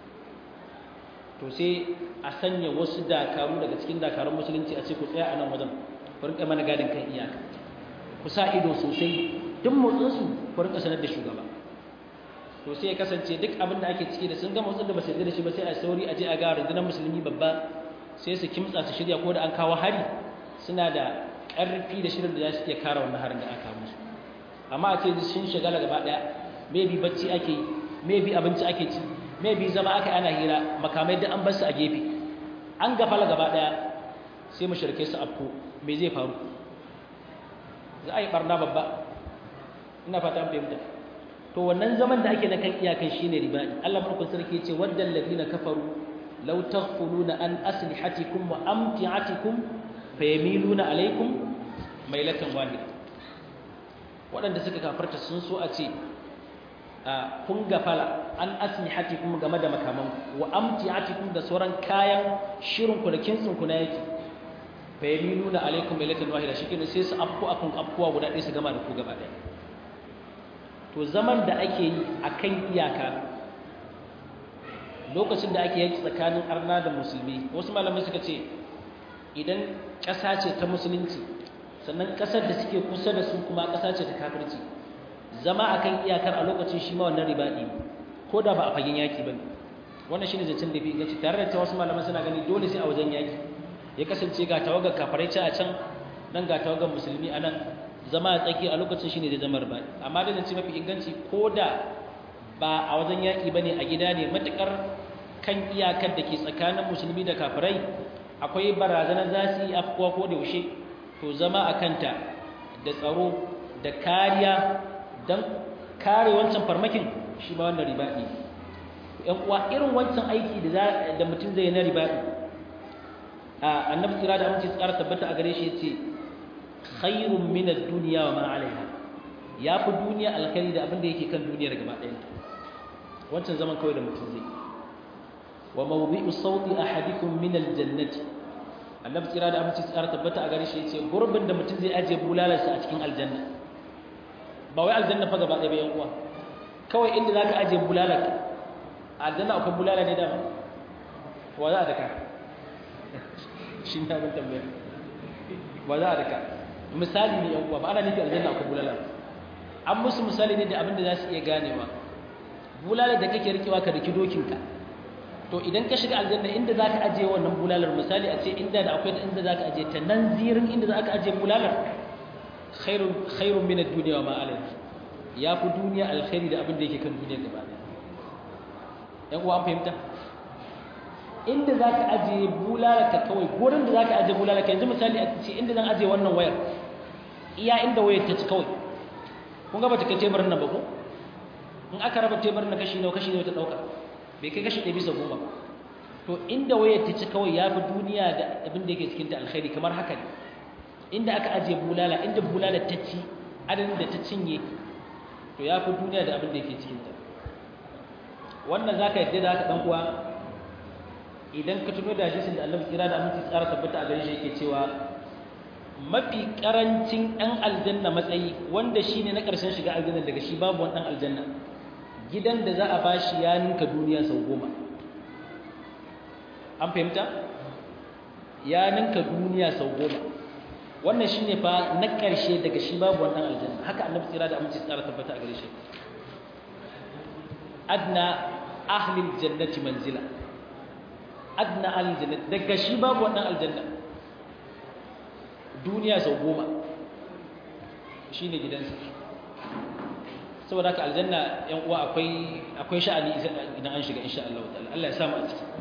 to sai a sanya wasu dakaru daga cikin dakarun musulunci a ce ku tsaya a nan wajen ku rinka mana gadin kan iyaka ku sa ido sosai duk motsinsu ku rinka sanar da shugaba to sai ya kasance duk abin da ake ciki da sun ga motsin da ba su da shi ba sai a sauri a je a ga rundunar musulmi babba sai su kimtsa su shirya ko da an kawo hari suna da ƙarfi da shirin da za su iya kare wannan harin da aka musu amma a ce sun shagala gaba ɗaya maybe bacci ake yi maybe abinci ake ci maybe zama aka ana hira makamai da an bar su a gefe an gafala gaba ɗaya sai mu shirke su afko me zai faru za a yi barna babba ina fata fahimta to wannan zaman da ake na kan iyakan shine riba'i Allah barkun sarki yace waddal ladina kafaru law taghfuluna an aslihatikum wa amti'atikum fayamiluna alaykum mailatan wahida waɗanda suka kafarta sun so a ce kun gafala an aslihatikum game da makaman wa amti'atikum da sauran kayan shirin ku da kinsin ku na yake fayamiluna alaykum mailatan wahida shikenan sai su afku akun afkuwa guda ɗaya su gama da ku gaba ɗaya to zaman da ake yi a kan iyaka lokacin da ake yanki tsakanin arna da musulmi wasu malamai suka ce idan ƙasa ce ta musulunci sannan ƙasar da suke kusa da su kuma ƙasa ce ta kafirci zama a kan iyakar a lokacin shi ma wannan ribaɗi ko da ba a fagen yaƙi ba wannan shi ne zancen da fi gaci tare da ta wasu malamai suna gani dole sai a wajen yaƙi ya kasance ga tawagar kafarai a can nan ga tawagar musulmi a nan zama a tsaki a lokacin shine da zamar ba amma da zance mafi inganci ko da ba a wajen yaƙi ba ne a gida ne matuƙar kan iyakar da ke tsakanin musulmi da kafirai akwai barazanar za su yi afkuwa ko da yaushe to zama a kanta da tsaro da kariya don kare wancan farmakin shi ba wannan ribaɗi yan uwa irin wancan aiki da mutum zai na ribaɗi a annabi tsira da amince tsara tabbata a gare shi ya ce khairun min ad-dunya wa ma 'alayha yafi duniya alkhairi da abin da yake kan duniyar gaba ɗayan wancan zaman kawai da mutum zai wa mawdi'u sawti ahadikum min al-jannati annabi tsira da amince tsara tabbata a gare shi yace gurbin da mutum zai aje bulalarsa a cikin aljanna ba wai aljanna fa gaba ɗaya ba yan uwa kawai inda zaka aje bulalarka aljanna akwai bulala ne da wa za a daka shi ne abin tambaya ba za a daka misali ne yan uwa ba ana nufi aljanna akwai bulala an musu misali ne da abin da za su iya ganewa bulala da kake rikewa ka daki dokinka to idan ka shiga aljanna inda zaka aje wannan bulalar misali a ce inda da akwai inda zaka aje ta nan zirin inda zaka aje bulalar khairun khairun min ad-dunya wa ma alayha ya fi duniya alkhairi da abin da yake kan duniya gaba ɗaya yan uwa an fahimta inda zaka aje bulalar ka kawai gurin da zaka aje bulalar ka yanzu misali a ce inda zan aje wannan wayar iya inda wayar ta ci kawai kun ga bata kai teburin nan ba ko in aka raba teburin na kashi nawa kashi nawa ta dauka bai kai kashi ɗaya bisa goma ba to inda wayar ta ci kawai ya fi duniya da abin da yake cikin ta alkhairi kamar haka ne inda aka ajiye bulala inda bulala ta ci adadin da ta cinye to ya fi duniya da abin da yake cikin ta wannan zaka yadda da haka dan uwa idan ka tuno da hadisin da Allah kira da aminci tsara tabbata a gare shi yake cewa mafi karancin ɗan aljanna matsayi wanda shi ne na ƙarshen shiga aljanna daga shi babu wani ɗan aljanna gidan da za a ba shi ya ninka duniya sau goma an fahimta ya ninka duniya sau goma wannan shi ne fa na ƙarshe daga shi babu wani ɗan aljanna haka annabi tsira da aminci tsara tabbata a gare shi adna ahlil jannati manzila adna ahlil jannati daga shi babu wani ɗan aljanna duniya sau goma shi ne gidansa saboda haka aljanna yan uwa akwai akwai sha'ani idan an shiga insha Allah ta'ala Allah ya samu a ciki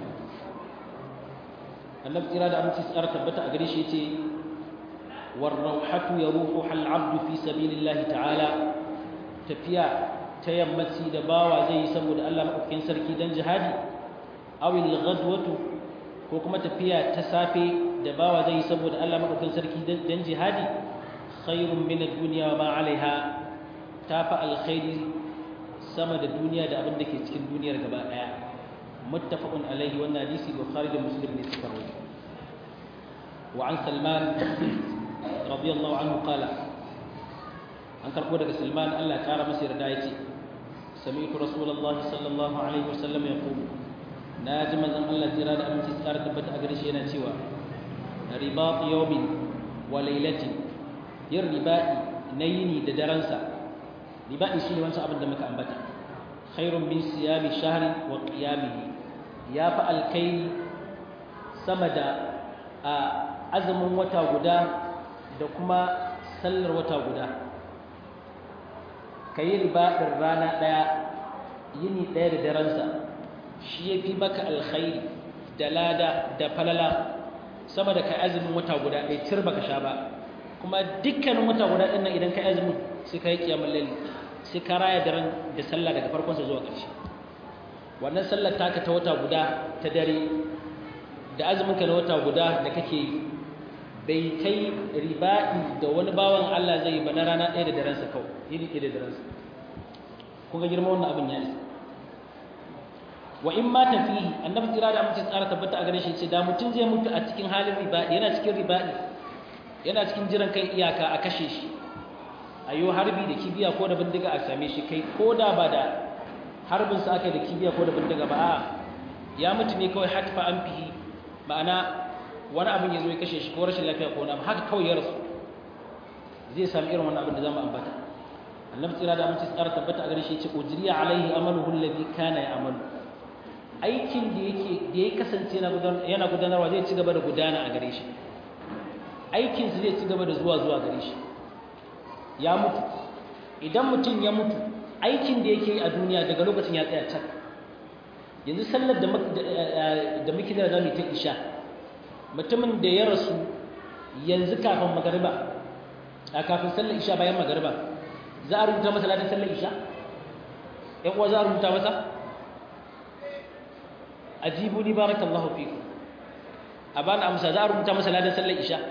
annabi tsira da aminci tsara tabbata a gare shi yace war rauhatu yaruhu hal abdu fi sabilillahi ta'ala tafiya ta yammaci da bawa zai yi saboda Allah madaukakin sarki dan jihadi awil ghadwatu ko kuma tafiya ta safe da bawa zai yi saboda Allah madaukakin sarki dan jihadi khairun min ad-dunya wa ma 'alayha tafa alkhairi sama da duniya da abin da ke cikin duniyar gaba daya muttafaqun alayhi wannan hadisi bukhari da muslim ne suka rawaito wa an salman radiyallahu anhu qala an karbo daga salman Allah ya kara masa yarda yace sami'tu rasulullahi sallallahu alaihi wasallam yaqulu na ji manzon Allah jira da aminci tsara tabbata a gare shi yana cewa ribat yawmin wa laylatin yin riba'i na yini da daransa riba'i shine wancan abin da muka ambata khairun min siyami shahri wa qiyamihi ya fa alkaini sama da azumin wata guda da kuma sallar wata guda kayi riba'in rana daya yini daya da daransa shi ya fi maka alkhairi da lada da falala sama da kai azumin wata guda ɗaya cir baka sha ba kuma dukkanin wata guda ɗin nan idan ka azumin sai ka yi kiyamul layl sai ka raya daren da sallah daga farkon sa zuwa ƙarshe wannan sallar taka ta wata guda ta dare da azumin ka na wata guda da kake yi bai kai riba'i da wani bawan Allah zai yi ba na rana ɗaya da daren sa kawai yini ɗaya da daren sa kun ga girman wannan abin ya isa wa in ma tafihi annabi kira da mutum tsara tabbata a gare shi ce da mutum zai mutu a cikin halin riba'i yana cikin riba'i yana cikin jiran kai iyaka a kashe shi a yi harbi da kibiya ko da bindiga a same shi kai ko da ba da harbin sa aka da kibiya ko da bindiga ba a ya mutu ne kawai hatfa an fihi ma'ana wani abin ya zo ya kashe shi ko rashin lafiya ko wani abu haka kawai ya rasu zai sami irin wannan abin da zamu ambata annabi tsira da amince tsara tabbata a gare shi ya ce ujriya alaihi amaluhu alladhi kana ya'malu aikin da yake da ya kasance yana gudanarwa zai ci gaba da gudana a gare shi aikin su zai ci gaba da zuwa zuwa gare shi ya mutu idan mutum ya mutu aikin da yake yi a duniya daga lokacin ya tsaya can yanzu sallar da muke da zamu ta isha mutumin da ya rasu yanzu kafin magariba a kafin sallar isha bayan magariba za a rubuta masa ladan sallar isha ‘yan uwa za a rubuta masa ajibu ni barakallahu fiku a bana amsa za a rubuta masa ladan sallar isha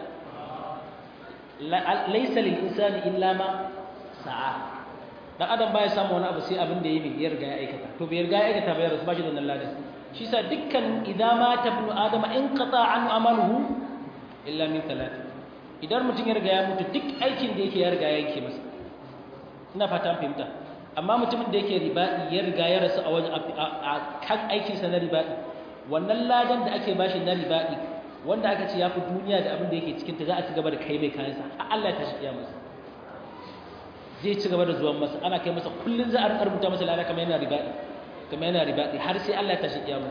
laisa lil insani illa ma sa'a dan adam baya samu wani abu sai abin da yayi ya riga ya aikata to bai riga ya aikata ba ya rasu bashi da wannan ladan shi sa dukkan idza mata ibnu adama in qata an amaluhu illa min thalath idan mutum ya riga ya mutu duk aikin da yake ya riga ya yake masa ina fata fahimta amma mutumin da yake riba'i ya riga ya rasu a wajen a kan aikin sa na riba'i wannan ladan da ake bashi na riba'i wanda aka ce ya fi duniya da abin da yake cikin ta za a ci gaba da kai mai kayansa har Allah ta shi masa zai ci gaba da zuwan masa ana kai masa kullun za a rubuta masa lada kamar yana riba'i kamar yana ribaɗi har sai Allah ya tashi kiyama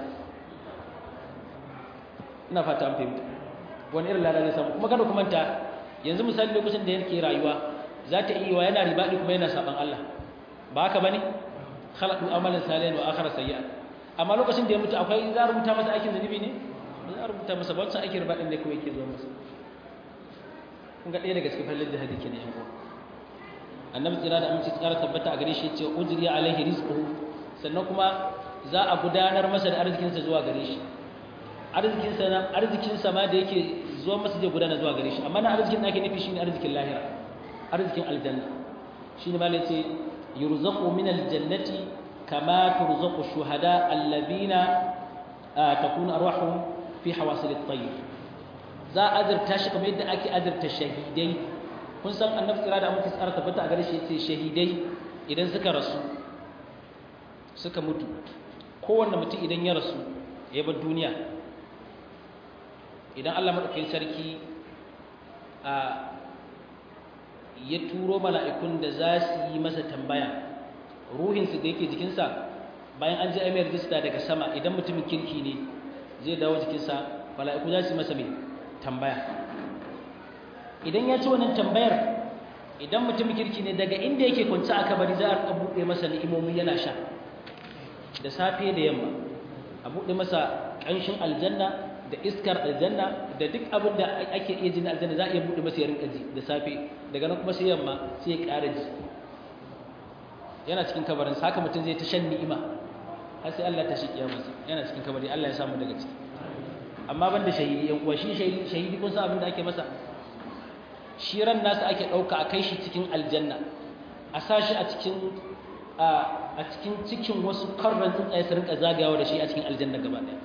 ina fata an fahimta wani irin lada zai samu kuma kada kuma ta yanzu misali lokacin da yake rayuwa za ta iya yana ribaɗi kuma yana saban Allah ba haka bane khalaqu amalan salihan wa akhara sayyi'an amma lokacin da ya mutu akwai za a rubuta masa aikin zunubi ne ba za a rubuta masa ba wancan aikin ribaɗin da kawai yake zuwa masa kun ga ɗaya daga cikin fallin jihadi kenan yan uwa annabi tsira da aminci tsara tabbata a gare shi ce ujri alaihi rizquhu sannan kuma za a gudanar masa da arzikinsa zuwa gare shi arzikinsa na arzikinsa ma da yake zuwa masa zai gudana zuwa gare shi amma na arzikin da ake nufi shine arzikin lahira arzikin aljanna shine malai ce yurzaqu min aljannati kama turzaqu shuhada alladhina takunu arwahuhum fi hawasil at-tayr za a azurta shi kamar yadda ake azurta shahidai kun san annabi tsira da mutum tsara tabbata a gare shi yace shahidai idan suka rasu suka mutu kowanne mutum idan ya rasu ya bar duniya idan Allah madaukakin sarki a ya turo mala'ikun da za su yi masa tambaya ruhinsu da yake jikinsa bayan an ji amir rijista daga sama idan mutumin kirki ne zai dawo jikinsa mala'iku za su yi masa mai tambaya idan ya ci wannan tambayar idan mutumin kirki ne daga inda yake kwanci a kabari za a buɗe masa ni'imomi yana sha da safe da yamma a buɗe masa ƙanshin aljanna da iskar aljanna da duk abin da ake iya jin aljanna za a iya buɗe masa ya rinka ji da safe daga nan kuma sai yamma sai ya ƙara ji yana cikin kabarin saka mutum zai ta shan ni'ima har sai Allah ta shi kiyamarsa yana cikin kabari Allah ya samu daga ciki amma ban da shahidi yan uwa shi shahidi kun san abin da ake masa shi ran nasa ake ɗauka a kai shi cikin aljanna a sa shi a cikin a cikin cikin wasu karran tsuntsaye su rinka zagayawa da shi a cikin aljanna gaba ɗaya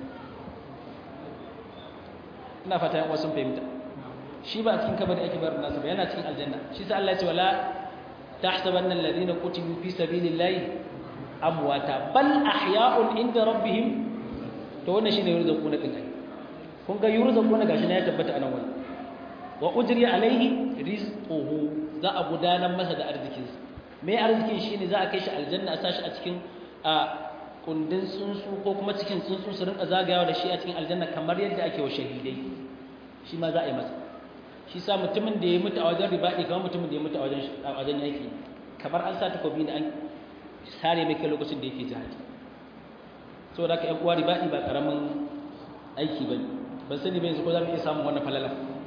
ina fata yan wasu fahimta shi ba a cikin kabari ake barin nasa ba yana cikin aljanna shi sa Allah ya ce wala tahsabanna alladhina qutilu fi sabilillahi amwata bal ahya'un inda rabbihim to wannan shine yurzaquna din ai kun ga yurzaquna gashi na ya tabbata anan wani wa ujri alaihi rizquhu za a gudanar masa da arzikinsa mai arzikin shine za a kai shi aljanna a sashi a cikin a kundin tsuntsu ko kuma cikin tsuntsu su rinka zagayawa da shi a cikin aljanna kamar yadda ake wa shahidai shi ma za a yi masa shi sa mutumin da ya mutu a wajen ribaɗi kamar mutumin da ya mutu a wajen a wajen yaki kamar an sa takobi da an sare mai kai lokacin da yake jihadi saboda haka ƴan uwa ribaɗi ba karamin aiki bane ban sani ba yanzu ko za mu iya samun wannan falala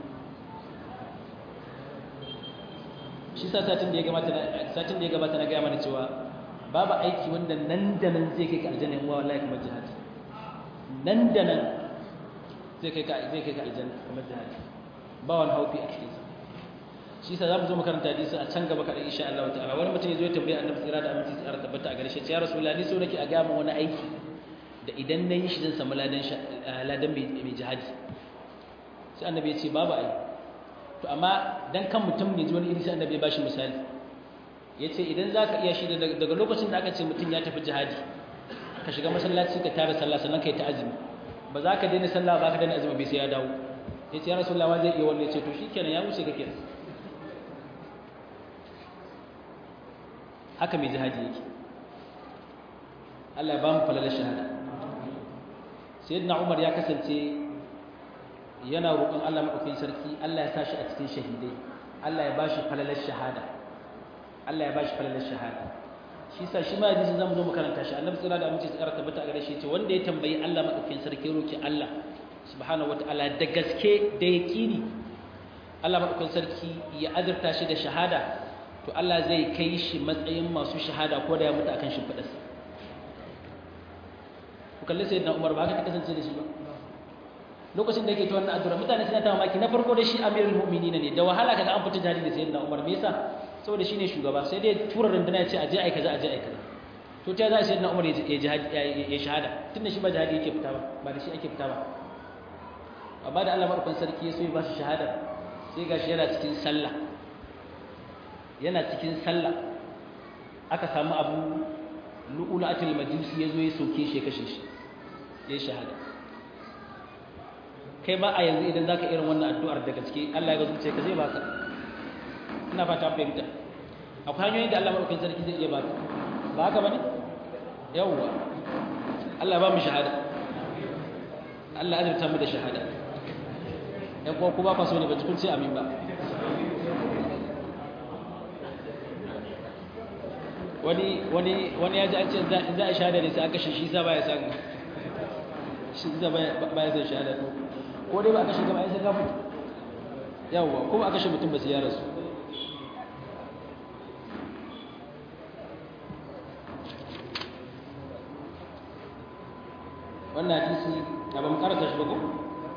shi sa satin da ya gabata satin da ya gabata na gaya mana cewa babu aiki wanda nan da nan zai kai ka aljanna in wa wallahi kamar jihadi nan da nan zai kai ka zai kai ka aljanna kamar jihadi ba wani haufi a cikin sa shi sa zamu zo mu karanta hadisi a can gaba kada insha Allah ta'ala wani mutum ya zo ya tambaye annabi tsira da aminci tsara tabbata a gare shi ya rasulullahi so nake a ga mu wani aiki da idan na yi shi zan samu ladan ladan mai jihadi sai annabi ya ce babu aiki to amma dan kan mutum ne ji wani iri sai annabi ya bashi misali yace idan zaka iya shi daga lokacin da aka ce mutum ya tafi jihadi ka shiga masallaci ka tara sallah sannan kai ta azumi ba za ka daina sallah ba ka daina azumi bai sai ya dawo yace ya rasulullahi wa zai iya wannan yace to shikenan ya wuce kake haka mai jihadi yake Allah ya ba mu falalar shahada sayyidina Umar ya kasance yana roƙon Allah maɗaukakin sarki Allah ya sa shi a cikin shahidai Allah ya ba shi falalar shahada Allah ya ba shi falalar shahada shi sa shi ma hadisi zamu zo mu karanta shi annabi tsira da amince tsara tabbata a gare shi ce wanda ya tambayi Allah maɗaukakin sarki roki Allah subhanahu wataala da gaske da yaqini Allah maɗaukakin sarki ya azurta shi da shahada to Allah zai kai shi matsayin masu shahada ko da ya mutu akan shimfiɗarsa ku kalli sayyidina Umar ba haka ta kasance da shi ba lokacin da yake ta wannan addu'a mutane suna ta mamaki na farko da shi amirul mu'minin ne da wahala kaga an fita jihadi da sayyidina Umar me yasa saboda shine shugaba sai dai tura runduna ya ce aje ai kaza aje ai kaza to ta za sayyidina Umar ya jihadi ya shahada tunda shi ba jihadi yake fita ba ba da shi ake fita ba amma da Allah madaukakin sarki ya so ya ba shi shahada sai gashi yana cikin sallah yana cikin sallah aka samu abu lu'ulatul majusi yazo ya soke shi ya kashe shi ya shahada kai ba a yanzu idan za ka irin wannan addu'ar da gaske Allah ya gazuce ka zai baka ina fata fahimta akwai hanyoyin da Allah maɗaukin sarki zai iya baka ba haka ba ne yawwa Allah ba mu shahada Allah azurta mu da shahada ɗan kuwa ku ba kwa so ne ba kun ce amin ba wani wani wani ya ji an ce za a shahada ne sai aka shi shi sa baya san shi sa baya san shahada to ko dai ba aka shiga ba ai sai ka mutu yawwa ko ba aka shi mutum ba sai ya rasu wannan hadisi da ba mu karanta shi ba ko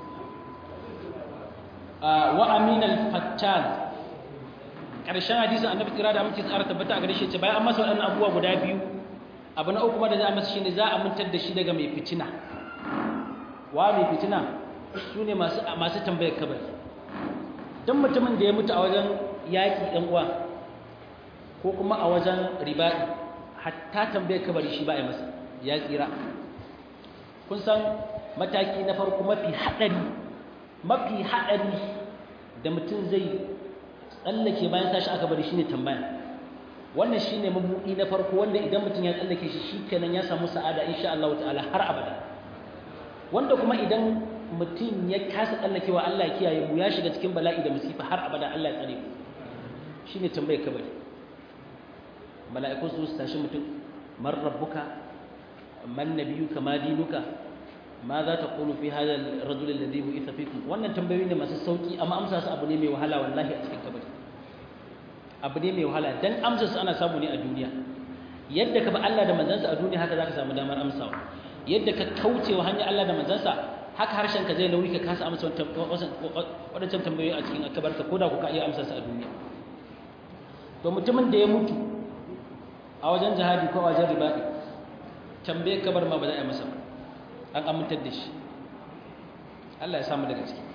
wa amin al-fattan karshen hadisin annabi kira da muke tsara tabbata a gare shi ce bayan an masa waɗannan abubuwa guda biyu abu na uku ma da za a masa shine za a mintar da shi daga mai fitina wa mai fitina su ne masu masu tambayar kabari dan mutumin da ya mutu a wajen yaƙi ɗan uwa ko kuma a wajen riba'i hatta tambayar kabari shi ba a masa ya tsira kun san mataki na farko mafi haɗari mafi haɗari da mutum zai tsallake bayan tashi aka bari shine tambaya wannan shine mabuɗi na farko wanda idan mutum ya tsallake shi shikenan ya samu sa'ada insha Allah ta'ala har abada wanda kuma idan mutum ya kasa tsallakewa Allah ya kiyaye mu ya shiga cikin bala'i da musifa har abada Allah ya tsare mu shine tambayar kabari mala'iku su tashi mutum man rabbuka man nabiyuka ma dinuka ma za ta qulu fi hadha ar-rajul alladhi bu'itha fikum wannan tambayoyi ne masu sauki amma amsa su abu ne mai wahala wallahi a cikin kabari abu ne mai wahala dan amsa su ana samu ne a duniya yadda ka ba Allah da manzansa a duniya haka zaka samu damar amsawa yadda ka kauce wa hanyar Allah da manzansa haka harshen ka zai nauyi ka kasa amsa wadancan tambayoyi a cikin akabarka ko da ku ka iya amsa su a duniya to mutumin da ya mutu a wajen jihadi ko a wajen ribaɗi tambaye kabar ma ba za a yi masa ba an amintar da shi Allah ya samu daga ciki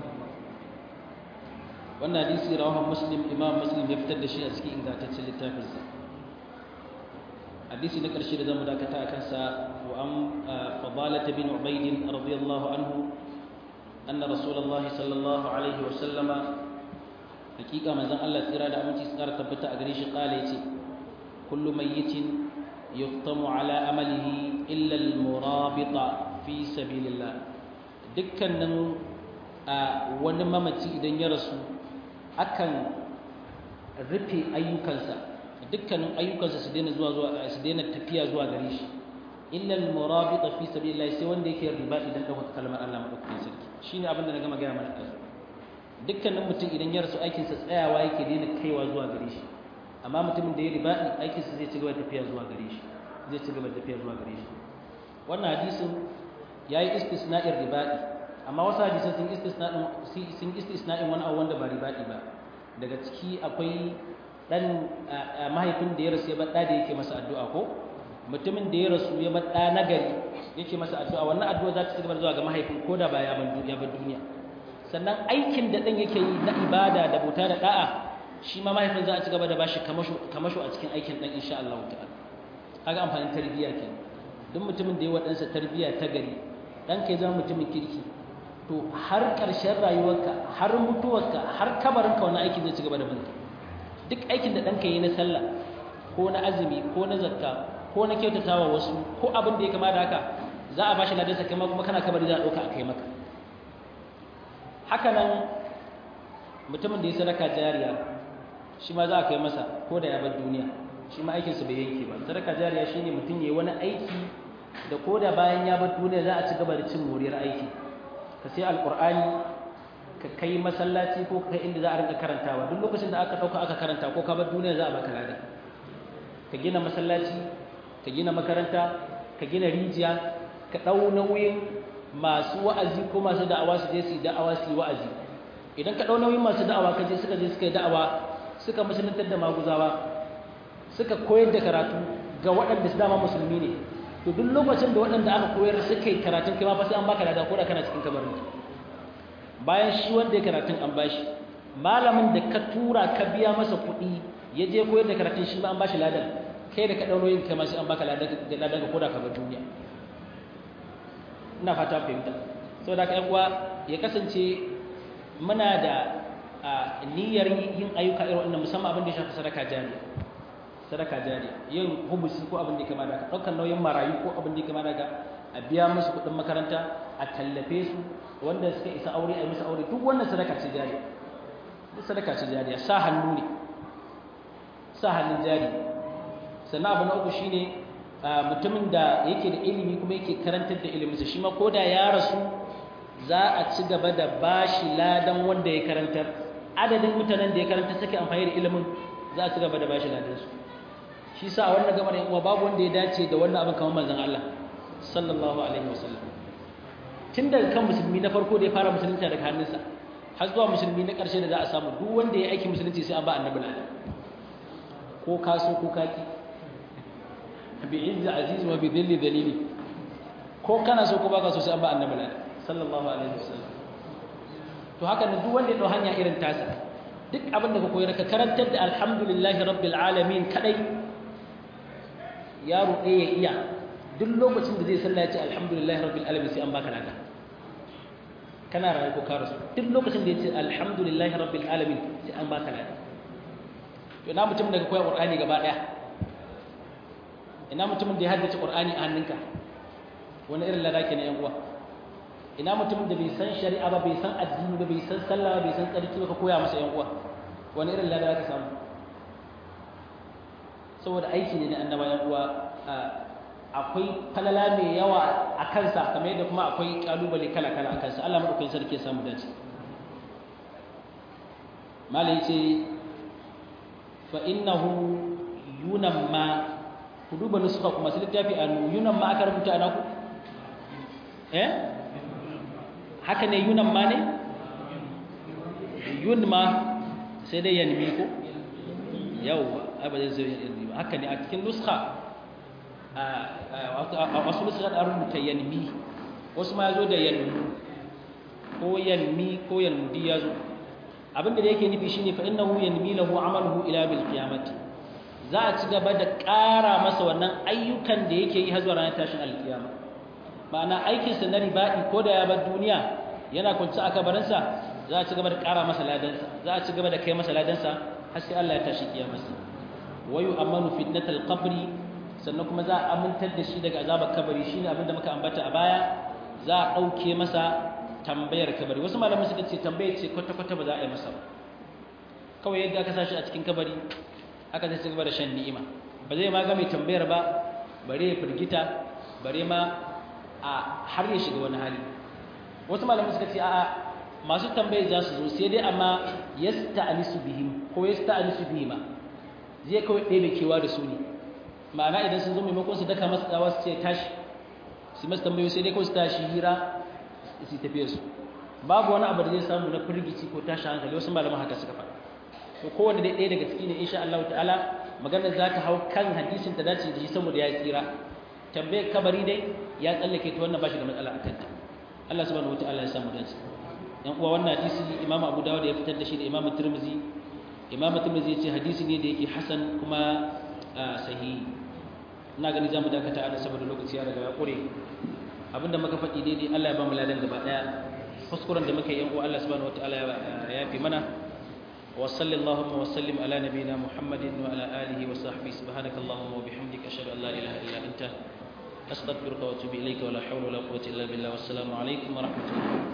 wannan hadisi rawahan muslim imam muslim ya fitar da shi a cikin ingantaccen littafinsa hadisi na ƙarshe da zamu dakata a kansa wa an fadalata bin ubayd radiyallahu anhu anna rasulullahi sallallahu alaihi wa sallama hakika manzon Allah tsira da aminci tsara tabbata a gare shi kala yace kullu mayyitin yuqtamu ala amalihi illa al-murabita fi sabilillah dukkanin wani mamaci idan ya rasu akan rufe ayyukansa dukkanin ayyukansa su daina zuwa zuwa su daina tafiya zuwa gare shi illa al-murabita fi sabilillah sai wanda yake riba idan dauka kalmar Allah madaukakin sarki shine abin da na gama gaya mana kasu dukkanin mutum idan ya rasu aikinsa tsayawa yake daina kaiwa zuwa gare shi amma mutumin da ya riba aikinsa zai ci gaba da tafiya zuwa gare shi zai ci gaba da tafiya zuwa gare shi wannan hadisin yayi istisna'in riba'i amma wasu hadisan sun istisna'in sun istisna'in wani abu wanda ba riba'i ba daga ciki akwai dan mahaifin da ya rasu ya bar da yake masa addu'a ko mutumin da ya rasu ya bar da nagari yake masa addu'a wannan addu'a za ta ci gaba zuwa ga mahaifin ko da ba ya bar duniya sannan aikin da dan yake yi na ibada da bauta da da'a shi ma mahaifin za a ci gaba da bashi kamasho a cikin aikin dan insha Allah ta'ala kaga amfanin tarbiyya ke duk mutumin da ya wadansa tarbiyya ta gari dan kai zama mutumin kirki to har ƙarshen rayuwarka har mutuwarka har kabarinka wani aiki zai ci gaba da binka duk aikin da ɗanka yi na sallah ko na azumi ko na zakka ko na kyautatawa wasu ko abin da ya kama da haka za a bashi ladansa kai kuma kana kabari za a ɗauka a kai maka haka nan mutumin da ya sadaka jariya shi ma za a kai masa ko da ya bar duniya shi ma aikinsa bai yanke ba sadaka jariya shine mutum ya yi wani aiki da ko da bayan ya bar duniya za a ci gaba da cin moriyar aiki ka sai alkur'ani ka kai masallaci ko kai inda za a rinka karantawa duk lokacin da aka dauka aka karanta ko ka bar duniya za a baka lada ka gina masallaci ka gina makaranta ka gina rijiya ka dau nauyin masu wa'azi ko masu da'awa su je su da'awa su yi wa'azi idan ka dau nauyin masu da'awa ka je suka je suka yi da'awa suka musuluntar da maguzawa suka koyar da karatu ga waɗanda su dama musulmi ne to duk lokacin da waɗanda aka koyar suka yi karatun kai ma fa sai an baka lada ko da kana cikin kabarin bayan shi wanda ya karatun an bashi malamin da ka tura ka biya masa kuɗi ya je koyar da karatun shi ma an bashi ladan kai da ka ɗauro yin kai ma sai an baka ladan da ladan ka ko da ka bar duniya ina fata fahimta saboda ka uwa ya kasance muna da niyyar yin ayyuka irin wannan musamman abin da ya shafi sadaka jariya sadaka jariya yin hubusi ko abin da kama da ɗaukar nauyin marayu ko abin da kama da a biya musu kuɗin makaranta a tallafe su wanda suka isa aure a musu aure duk wannan sadaka ce jariya duk sadaka ce jariya sa hannu ne sa hannun jari sannan abu na uku shine mutumin da yake da ilimi kuma yake karantar da iliminsa shi ma ko da ya rasu za a ci gaba da bashi ladan wanda ya karantar adadin mutanen da ya karanta suke amfani da ilimin za a ci gaba da bashi ladan su shi sa a wannan gamar yan uwa babu wanda ya dace da wannan abin kamar manzon Allah sallallahu alaihi wasallam tun daga kan musulmi na farko da ya fara musulunci daga hannunsa har zuwa musulmi na ƙarshe da za a samu duk wanda ya aiki musulunci sai an ba annabi ladan ko kaso ko kaki bi izzi aziz wa bi dhilli dalili ko kana so ko baka so sai an ba annabi ladan sallallahu alaihi wasallam to haka ne duk wanda ya dau hanya irin tasa duk abin da ka koyar ka karantar da alhamdulillahi rabbil alamin kadai yaro ɗaya ya iya duk lokacin da zai sallah ya ce alhamdulillahi rabbil alamin sai an baka lada kana rayu ko ka rasu duk lokacin da ya ce alhamdulillahi rabbil alamin sai an baka lada to ina mutum da ka koya qur'ani gaba daya ina mutumin da ya haddace qur'ani a hannunka wani irin lada ke na yan uwa ina mutumin da bai san shari'a ba bai san addini ba bai san sallah ba bai san tsarki ba ka koya masa yan uwa wani irin lada ka samu saboda aiki ne na annaba yan uwa akwai falala mai yawa a kansa kamar yadda kuma akwai kalubale kala kala a kansa Allah madaukakin sarki ya samu dace malai ce fa innahu yunamma ku duba nusuka kuma su littafi a yunamma aka rubuta ana ku eh haka ne yunan ma ne yun ma sai dai yanmi ko yawwa ai ba zai zai yanmi ba haka ne a cikin nuska a wasu nuska da rubuta yanmi wasu ma ya zo da yanmu ko yanmi ko yanmudi ya zo abinda da yake nufi shine fa innahu yanmi lahu amaluhu ila bil qiyamati za a ci gaba da ƙara masa wannan ayyukan da yake yi har zuwa ranar tashin alkiyama ma'ana aikinsa na ribaɗi ko da ya bar duniya yana kwanci a kabarinsa za a ci gaba da ƙara masa ladansa za a ci gaba da kai masa ladansa har sai Allah ya tashi kiyamarsa wayu amanu fitnatal qabri sannan kuma za a amintar da shi daga azabar kabari shine abin da muka ambata a baya za a ɗauke masa tambayar kabari wasu malamai suka ce tambayar ce kwata-kwata ba za a yi masa ba kawai yadda aka sashi a cikin kabari aka zai ci gaba da shan ni'ima ba zai ma ga mai tambayar ba bare ya firgita bare ma a har ya shiga wani hali wasu malamai suka ce a'a masu tambayi za su zo sai dai amma yasta'anisu bihim ko yasta'anisu bihima zai kawai ɗebe kewa da su ne ma'ana idan sun zo maimakon su daka masa tsawa su ce tashi su masu tambayo sai dai kawai su tashi hira su tafiya su babu wani abu da zai samu na firgici ko tashi hankali wasu malaman haka suka faɗa to kowanne dai ɗaya daga ciki ne insha Allah ta'ala maganar za ta hau kan hadisin ta dace da shi saboda ya tsira tambayar kabari dai ya tsallake ta wannan bashi da matsala a kanta Allah subhanahu wataala ya samu dace yan uwa wannan hadisi Imam Abu Dawud ya fitar da shi da Imam Tirmidhi Imam Tirmidhi ya ce hadisi ne da yake hasan kuma sahihi ina gani zamu dakata ana saboda lokaci ya riga ya kure abinda muka faɗi daidai Allah ya ba mu ladan gaba daya kuskuren da muka yi yan uwa Allah subhanahu wataala ya yafi mana wa sallallahu wa sallim ala nabiyyina Muhammadin wa ala alihi wa sahbihi subhanakallahumma wa bihamdika ashhadu an la ilaha illa anta أستغفرك وأتوب إليك ولا حول ولا قوة إلا بالله والسلام عليكم ورحمة الله